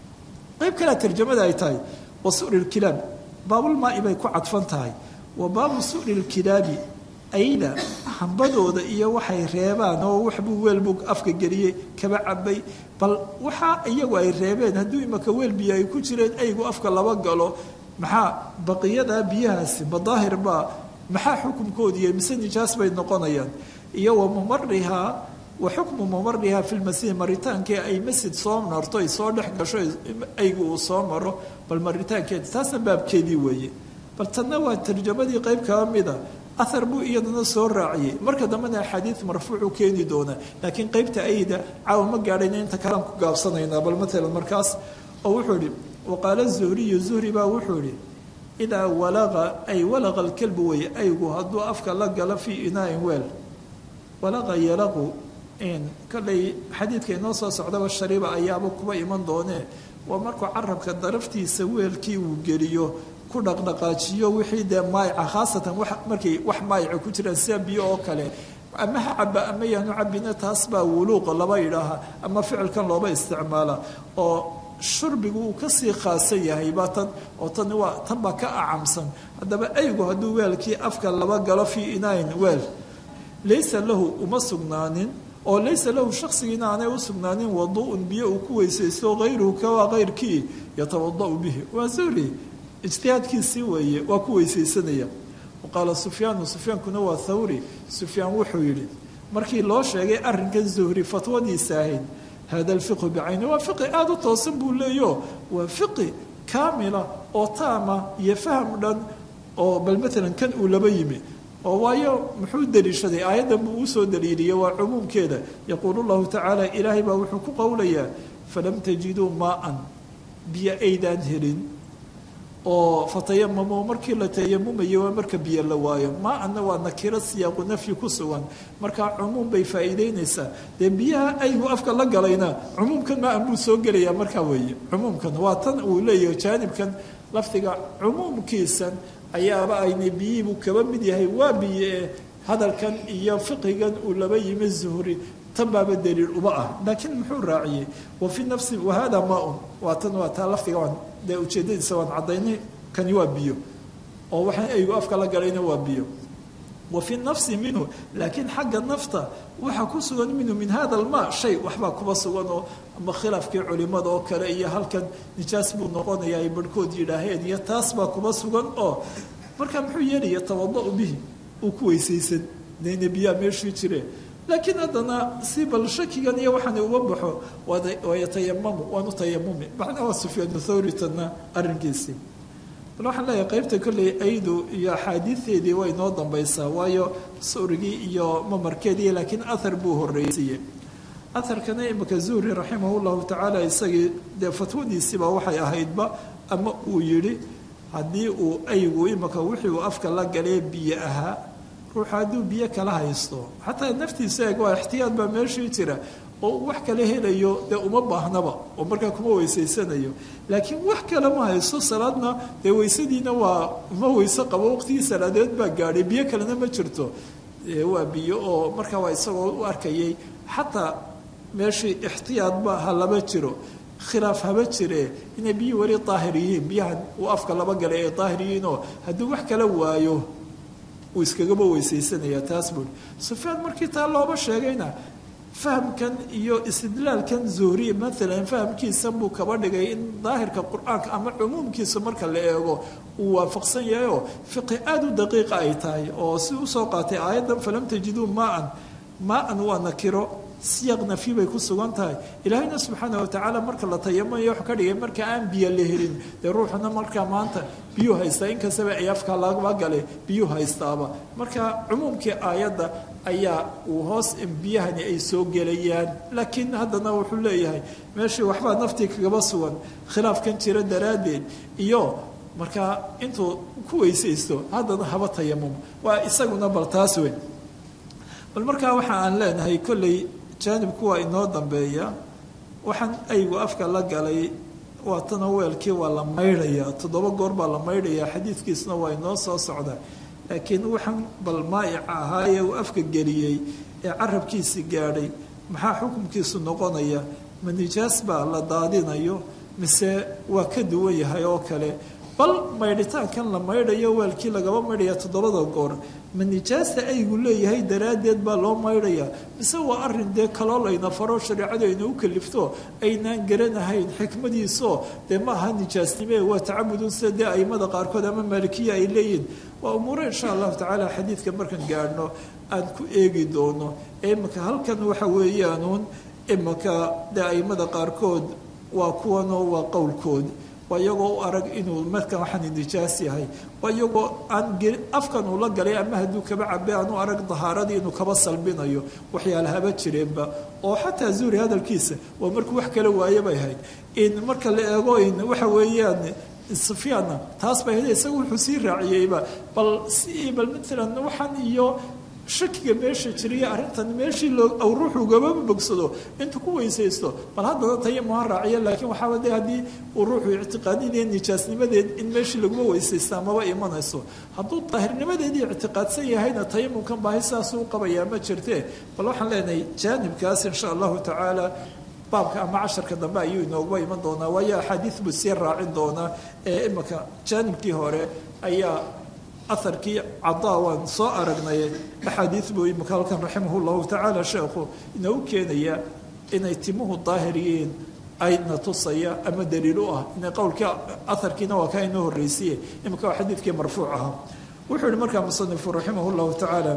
qayb kalea tarjamada ay tahay wa su'ri lkilaab baabulmaa'i bay ku cadfan tahay wa baabu su'ri lkilaabi ayda hambadooda iyo waxay reebaan oo waxbuu weelbuu afka geliyey kaba cabay bal waxa iyagu ay reebeen hadduu imaka weel biyo ay ku jireen aygu afka laba galo maxaa baqiyadaa biyahaasi madaahir baa maxaa xukumkoodiiy mise nijaas bay noqonayaan iyo wa mumarihaa wa xukmu mumarihaa fi lmasjid maritaankii ay masjid soo marto ay soo dhex gasho aygu uu soo maro bal maritaankeedi taasna baabkeedii weeye bal tanna waa tarjamadii qayb kaba mida ahar buu iyadana soo raaciyey marka dambena axaadiid marfuucu keeni doonaa laakiin qeybta ayda caawa ma gaadhayna inta kalaan ku gaabsanaynaa bal matalan markaas oo wuxuu ihi waqaala zuhriyu zuhri baa wuxuu ihi idaa walaqa ay walaqa alkalbu weye aygu hadduu afka la galo fii inaain weel walaqa yalaqu kolley xadiidka inoo soo socdaba shariiba ayaaba kuba iman doonee waa markuu carabka daraftiisa weelkii uu geliyo ku dhaqdhaqaajiyo wixii dee maayica khaasatan markay wax maayica ku jiraan sida biyo oo kale ama ha caba ama yaanu cabina taas baa wuluuqa laba idhaaha ama ficilkan looba isticmaala oo shurbigu uu kasii khaasan yahay baa tan oo tan waa tan baa ka acamsan haddaba aygu hadduu weelkii afka laba galo fii inain weel laysa lahu uma sugnaanin oo laysa lahu shaksigiina aanay u sugnaanin waduun biyo uu ku weysaysto hayruhu kawaa kayrkii yatawadau bihi waa zuhri ijtihaadkiisii weeye waa ku weysaysanaya qaala sufyaanu sufyaankuna waa thawri sufyaan wuxuu yidhi markii loo sheegay arrinkan zuhri fatwadiisa ahayd hada alfiqhu bicayni waa fiqi aada u toosan buu leeyo waa fiqi kaamila oo taama iyo faham dhan oo bal maalan kan uu laba yimi oo waayo muxuu daliishaday aayaddan buu usoo daliiliyey waa cumuumkeeda yaquulu llahu tacaala ilaahay baa wuxuu ku qowlayaa falam tajiduu maaan biyo aydaan helin oo fatayamamo markii la tayamumayo waa marka biyo la waayo maa-anna waa nakiro siyaaqu nafyi ku sugan markaa cumuum bay faa'iideynaysaa dee biyaha aygu afka la galayna cumuumkan maa-an buu soo gelayaa markaa weeye cumuumkan waa tan uu leeyahay jaanibkan lafdiga cumuumkiisan ayaaba aynay biyihiibuu kaba mid yahay waa biyo ee hadalkan iyo fiqigan uu laba yimi zuhri tan baaba daliil uma ah laakiin muxuu raaciyey wa fi nafsi wahada maa-un waa tan waa taa lafdiga waan dee ujeedadiisa waan caddaynay kani waa biyo oo waxaan aygu afka la galayna waa biyo wa fi nafsi minhu laakiin xagga nafta waxaa ku sugan minhu min hada almaa shay waxbaa kuba sugan oo ama khilaafkii culimada oo kale iyo halkan nijaas buu noqonaya ay barhkood yidhaaheen iyo taas baa kuba sugan oo markaa muxuu yeelaya tawada-u bihi uu ku weysaysan dayna biyaa meeshii jire laakiin haddana si bal shakigan iyo waxaana uga baxo wayatayamamu waanu tayamumi macnaa waa sufyaanu thawri tanna arrinkiisii bal waxaan leeyahay qeybta kolley aydu iyo axaadiideedii way noo dambaysaa waayo surigii iyo mamarkeedii laakiin ahar buu horreysiiye aharkana imika zuhri raximah llahu tacaala isagii dee fatwadiisiiba waxay ahaydba ama uu yidhi haddii uu aygu imika wixii uu afka la galee biyo ahaa ruuxa hadduu biyo kala haysto xataa naftiisa eeg waa ixtiyaad baa meeshii jira oo wax kala helayo dee uma baahnaba oo markaa kuma weysaysanayo laakiin wax kale ma haysto salaadna dee weysadiina waa ma weyse qabo waqtigii salaadeed baa gaadhay biyo kalena ma jirto waa biyo oo markaa waa isagoo u arkayay xataa meeshii ixtiyaadba ha laba jiro khilaaf haba jire inay biyo weli daahir yihiin biyahan uu afka laba galay ay daahir yihiinoo hadduu wax kala waayo uu iskagaba weysaysanaya taas buui sufyaan markii taa looba sheegayna fahamkan iyo istidlaalkan zuhri maalan fahamkiisan buu kaba dhigay in daahirka qur-aanka ama cumuumkiisa marka la eego uu waafaqsan yahay oo fiqi aada u daqiiqa ay tahay oo si usoo qaatay aayaddan falam tajiduu maa-an maa-an waa nakiro siyaq nafyi bay ku sugan tahay ilaahayna subxaana watacaala marka la tayamayo wax ka dhigay marka aan biyo la helin dee ruuxuna markaa maanta biyuu haystaa inkastaba ay afka laga gale biyuu haystaaba marka cumuumkii aayadda ayaa uu hoos biyahani ay soo gelayaan laakiin haddana wuxuu leeyahay meeshii waxbaa naftii kagaba sugan khilaafkan jira daraaddeed iyo markaa intuu ku weysaysto haddana haba tayamum waa isaguna bal taas weyn bal markaa waxa aan leenahay kolley jaanibku waa inoo dambeeya waxaan aygu afka la galay waa tana weelkii waa la maydhayaa toddoba goor baa la maydhayaa xadiidkiisna waa inoo soo socda laakiin waxaan bal maa'ica ahaa ee uu afka geliyey ee carabkiisi gaadhay maxaa xukunkiisu noqonaya ma nijaas baa la daadinayo mise waa ka duwan yahay oo kale bal maydhitaankan la maydhayo weelkii lagaba maydhaya toddobada goor ma nijaasta aygu leeyahay daraaddeed baa loo maydhayaa mise waa arin dee kaloo layna faro shareecadu ayna u kalifto aynaan garanahayn xikmadiisoo dee ma aha nijaasnime waa tacabudun sida dee aimada qaarkood ama maalikiya ay leeyihin waa umuure insha allahu tacaala xadiidka markaan gaadhno aan ku eegi doono ee imika halkan waxa weeyaanuun imika dee aimada qaarkood waa kuwanoo waa qowlkood waa iyagoo u arag inuu markan waxaan nijaas yahay waa iyagoo aan afkan uu la galay ama hadduu kaba cabe aan u arag dahaaradii inuu kaba salbinayo waxyaalahaba jireenba oo xataa zuuri hadalkiisa waa markuu wax kala waaye bay ahayd in marka la eego in waxa weeyaan sufyaanna taas bay ahayd isaga wuxuu sii raaciyeyba bal si bal matalan waxaan iyo shakiga meesha jiriya arrintan meeshii loo ruuxu gaba bogsado intuu ku weysaysto bal haddana tayamuha raaciya laakiin waxaaba de haddii uu ruuxu ictiqaadinaya nijaasnimadeed in meeshii laguma weysaysta amaba imanayso hadduu daahirnimadeedii ictiqaadsan yahayna tayamumkan baahi saasuu u qabayaa ma jirtee bal waxaan leenahay jaanibkaas insha allahu tacaala baabka ama casharka dambe ayuu inooguba iman doonaa waayo axaadiid buu sii raacin doonaa ee imika jaanibkii hore ayaa aharkii cadaa waan soo aragnay axaadiid buu imika halkan raximah llahu tacaala sheekhu inoogu keenaya inay timuhu daahir yihiin ayna tusaya ama daliil u ah ina qowlkii aharkiina waa kaa inoo horreysiye imika waa xadiidkii marfuuc ahaa wuxuu yihi markaa musanifu raximah llahu tacaala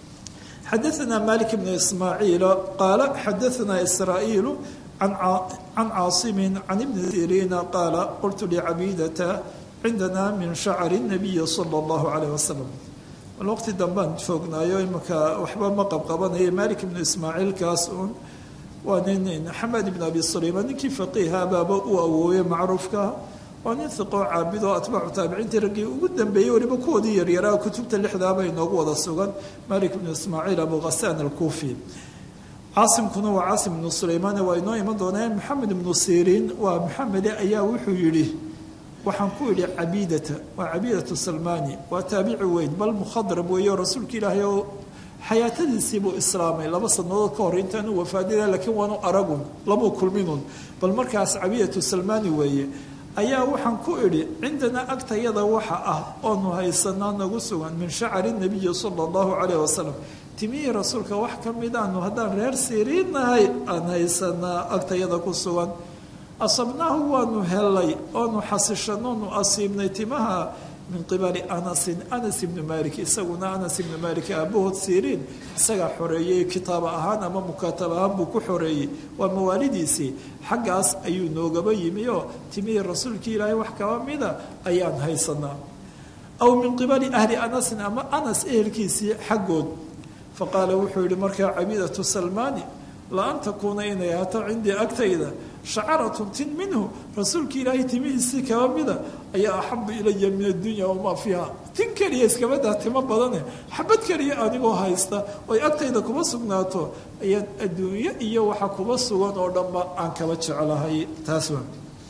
xadaثna malik bn ismaaciil qaala xadaثna israa'iil can caasimi can ibni siriina qaala qultu licabidata cindana min shacri الnabiyi salى اllahu alayh wasalam waqti dambaan joognaayo imika waxba ma qabqabanaya malik ibnu ismaaciilkaas un waa nin xamed ibn abi sulayman ninkii faqiiha baaba u awooye macruufka waa nin hiqoo caabid oo atbaacu taabiciintii raggii ugu dambeeyey weliba kuwoodii yaryaraa kutubta lixdaaba inoogu wada sugan malik ibnu ismaaciil abu khasaan alkuufi caasimkuna waa caasim ibnu sulaymaan waa inoo iman doonaa maxamed ibnu siriin waa maxamede ayaa wuxuu yidhi waxaan ku idhi cabiidata waa cabiidatu salmani waa taabici weyn bal mukhadrab weeyo rasuulka ilaahay oo xayaatadiisiibuu islaamay laba sanadood ka hor intaanu wafaadida laakiin waanu aragun labuu kulminun bal markaas cabiidatu salmani weeye ayaa waxaan ku idhi cindanaa agtayada waxa ah oonu haysanaa nagu sugan min shacari nabiyi sala allahu calayh wasalam timihii rasuulka wax ka midaanu haddaan reer siriinnahay aan haysanaa agtayada ku sugan asabnaahu waanu helay oonu xasishanoonu asiibnay timaha min qibali anasin anas ibni malik isaguna anas ibni malik aabahood siriin isagaa xoreeyey kitaaba ahaan ama mukaatab ahaan buu ku xoreeyey waa mawaalidiisii xaggaas ayuu noogaba yimi oo timihii rasuulkii ilaahay wax kaba mida ayaan haysanaa aw min qibali ahli anasin ama anas ehelkiisii xaggood faqaala wuxuu yihi markaa cabiidatu salmaani la an takuuna inay ahaato cindii agtayda shacaratun tin minhu rasuulka ilaahay timihiisii kaba mida ayaa axabu ilaya min addunya wamaa fiiha tin keliya iskabadaa timo badane xabad keliya anigoo haysta oy agtayda kuma sugnaato ayaan adduunyo iyo waxa kuba sugan oo dhanba aan kaba jeclahay taas waa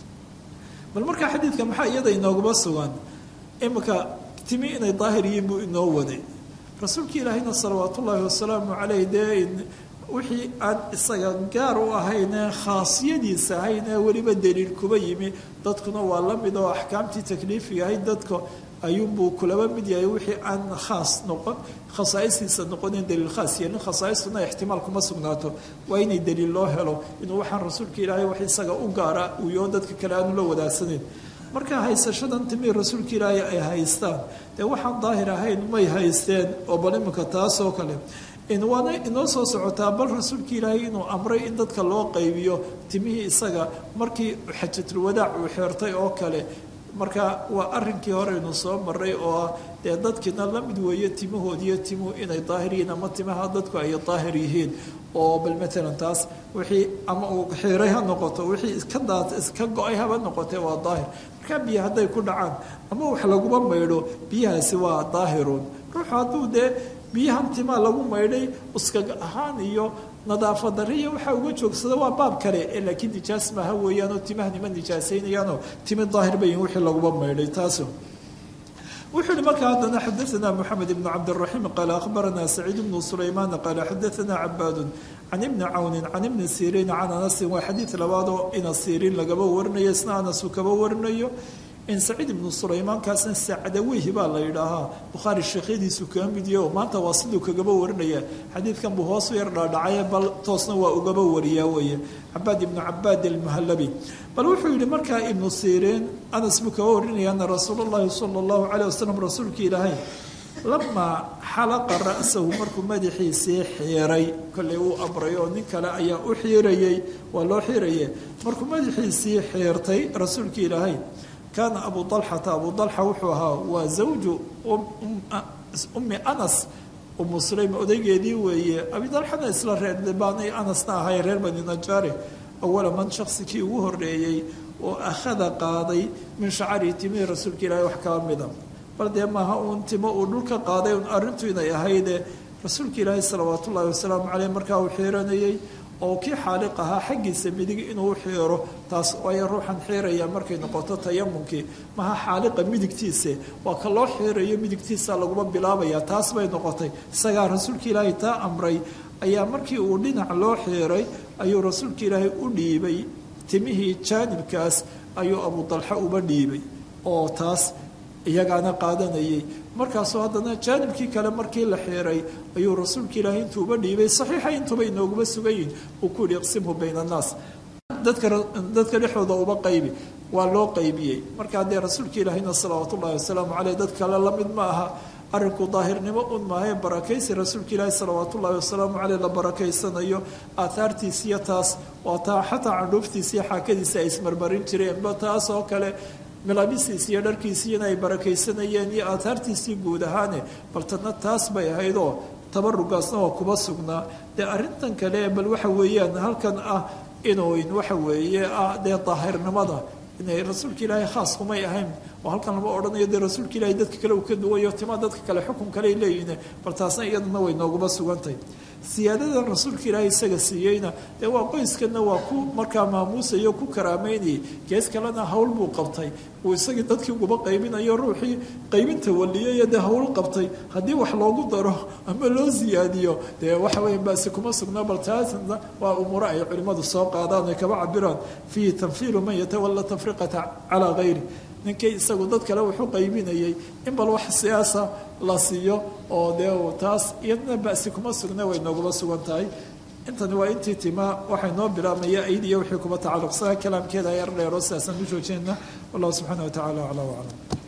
bal markaa xadiidka maxaa iyada inooguma sugan imika timi inay daahir yihiin buu inoo waday rasuulka ilaahayna salawaat ullaahi wasalaamu caleyh dee wixii aan isaga gaar u ahayne khaasiyadiisa ahayne weliba daliil kuba yimi dadkuna waa la mid oo axkaamtii takliifiga ahayd dadka ayuunbuu kulaba mid yahay wixii aan khaas noqon khasaa'istiisa noqonin daliil khaas yeelin khasaaistuna ixtimaal kuma sugnaato waa inay daliil loo helo inuu waxaan rasuulka ilaahay wax isaga u gaara uyo dadka kale aanu la wadaagsaneyn marka haysashadan timii rasuulka ilaahay ay haystaan dee waxaan daahir ahayn may haysteen oo bal iminka taasoo kale waana inoo soo socotaa bal rasuulka ilaahay inuu amray in dadka loo qaybiyo timihii isaga markii xajatulwadaac uu xeertay oo kale marka waa arinkii hore inu soo maray oo ah dee dadkiina la mid weeye timahoodiiyo timuhu inay daahir yihiin ama timaha dadku ay daahir yihiin oo bal matalan taas wixii ama uu xiiray ha noqoto wixii iska daat iska go-ay haba noqotee waa daahir markaa biyo hadday ku dhacaan ama wax laguma maydho biyahaasi waa daahiruun ruuxu hadduu dee biyahan timaa lagu maydhay uskaga ahaan iyo nadaafad dariya waxaa uga joogsada waa baab kale ee laakiin nijaas maaha weeyaanoo timaha nima nijaasaynayaanoo timi daahir bayin wixii laguba maydhay taas wuxuu yihi markaa haddana xadaثna mxamed ibn cabdالرaحيم qaala akhbarana saciid bnu sulayman qaala xadaثna cabaad can ibni cawni can ibni siriin can anasin waa xadiid labaadoo ina siriin lagaba warinayo isna anasu kaba warinayo in saciid ibnu sulaymaankaasna sacdaweyhi baa la yidhaahaa bukhaari sheekhyadiisu kaga midiyo maanta waa siduu kagaba warinaya xadiidkan buu hoos u yar dhaadhacaye bal toosna waa ugaba wariyaa weeye cabaad ibnu cabaad almuhallabi bal wuxuu yihi markaa ibnu siriin anas buu kaga warinaya ana rasuul اllahi sala اllahu calayh wasalam rasuulka ilaahay lamaa xalaqa ra'sahu markuu madaxiisii xiiray kollay uu amray oo nin kale ayaa u xiirayey waa loo xiiraye markuu madaxiisii xiirtay rasuulka ilaahay kaana abu dalxata abu dalxa wuxuu ahaa waa zawju ummi anas umu sulaym odaygeedii weeye abidalxana isla reer libaanay anasna ahay reer bani najaare awala man shaksikii ugu horeeyey oo akhada qaaday min shacari timihii rasuulka ilaahay wax kala mida bal dee maaha uun timo uu dhulka qaaday un arrintu inay ahayde rasuulka ilaahay salawaatu ullaahi wasalaamu caleyh markaa uu xiiranayey oo kii xaaliq ahaa xaggiisa midig inuu xiiro taas waayo ruuxan xiiraya markay noqoto tayamunkii maha xaaliqa midigtiise waa ka loo xiirayo midigtiisa laguma bilaabaya taas bay noqotay isagaa rasuulka ilaahay taa amray ayaa markii uu dhinac loo xiiray ayuu rasuulka ilaahay u dhiibay timihii jaanibkaas ayuu abu dalxa uba dhiibay oo taas iyagaana qaadanayay markaasoo haddana jaanibkii kale markii la xiiray ayuu rasuulka ilaahay intuuba dhiibay saxiixa intuuba inooguma sugan yihin uu ku yihi iqsimhu bayna annaas dadka dadka dhexdooda uba qaybi waa loo qaybiyey markaa dee rasuulka ilaahayna salawaatu ullahi wasalaamu caleyh dad kale la mid ma aha arrinku daahirnimo un maahae barakaysi rasuulka ilaahi salawaat ullaahi wasalaamu caleyh la barakaysanayo aathaartiisiyo taas waa taa xataa candhuuftiisiyo xaakadiisa ay ismarmarin jireenba taas oo kale milabisiis iyo dharkiisiina ay barakaysanayeen iyo aathaartiisii guud ahaane bal tadna taas bay ahaydoo tabarugaasna waa kuba sugnaa dee arrintan kale bal waxa weeyaan halkan ah inuyn waxa weeye ah dee daahirnimada inay rasuulka ilaahay khaas kumay ahayn oo halkan lama odhanayo dee rasuulka ilaahay dadka kale uu ka duwayo tima dadka kale xukun kale ay leeyihiin bal taasna iyadana way nooguma sugantahay siyaadadan rasuulka ilaahay isaga siiyeyna dee waa qoyskanna waa ku markaa maamuusayo ku karaameynayay gees kalena hawl buu qabtay uu isagii dadkii uguba qaybinayo ruuxii qaybinta waliyaya dee hawl qabtay haddii wax loogu daro ama loo siyaadiyo dee waxa weya baasi kuma sugna bal taasna waa umuuro ay culimmadu soo qaadaan ay kaba cabiraan fiihi tanfiilu man yatawalla tafriqata calaa hayri ninkii isagu dad kale wuxuu qaybinayay in bal wax siyaasa la siiyo oo dee taas iyadna basi kuma sugna way nooguma sugan tahay intani waa intii tima waxay noo bilaabmaya ayd iyo wixii kuba tacalluqsana kalaamkeeda ayar dheero sidaasaan u joojinayna wallahu subxaana wa tacala aclaa waclam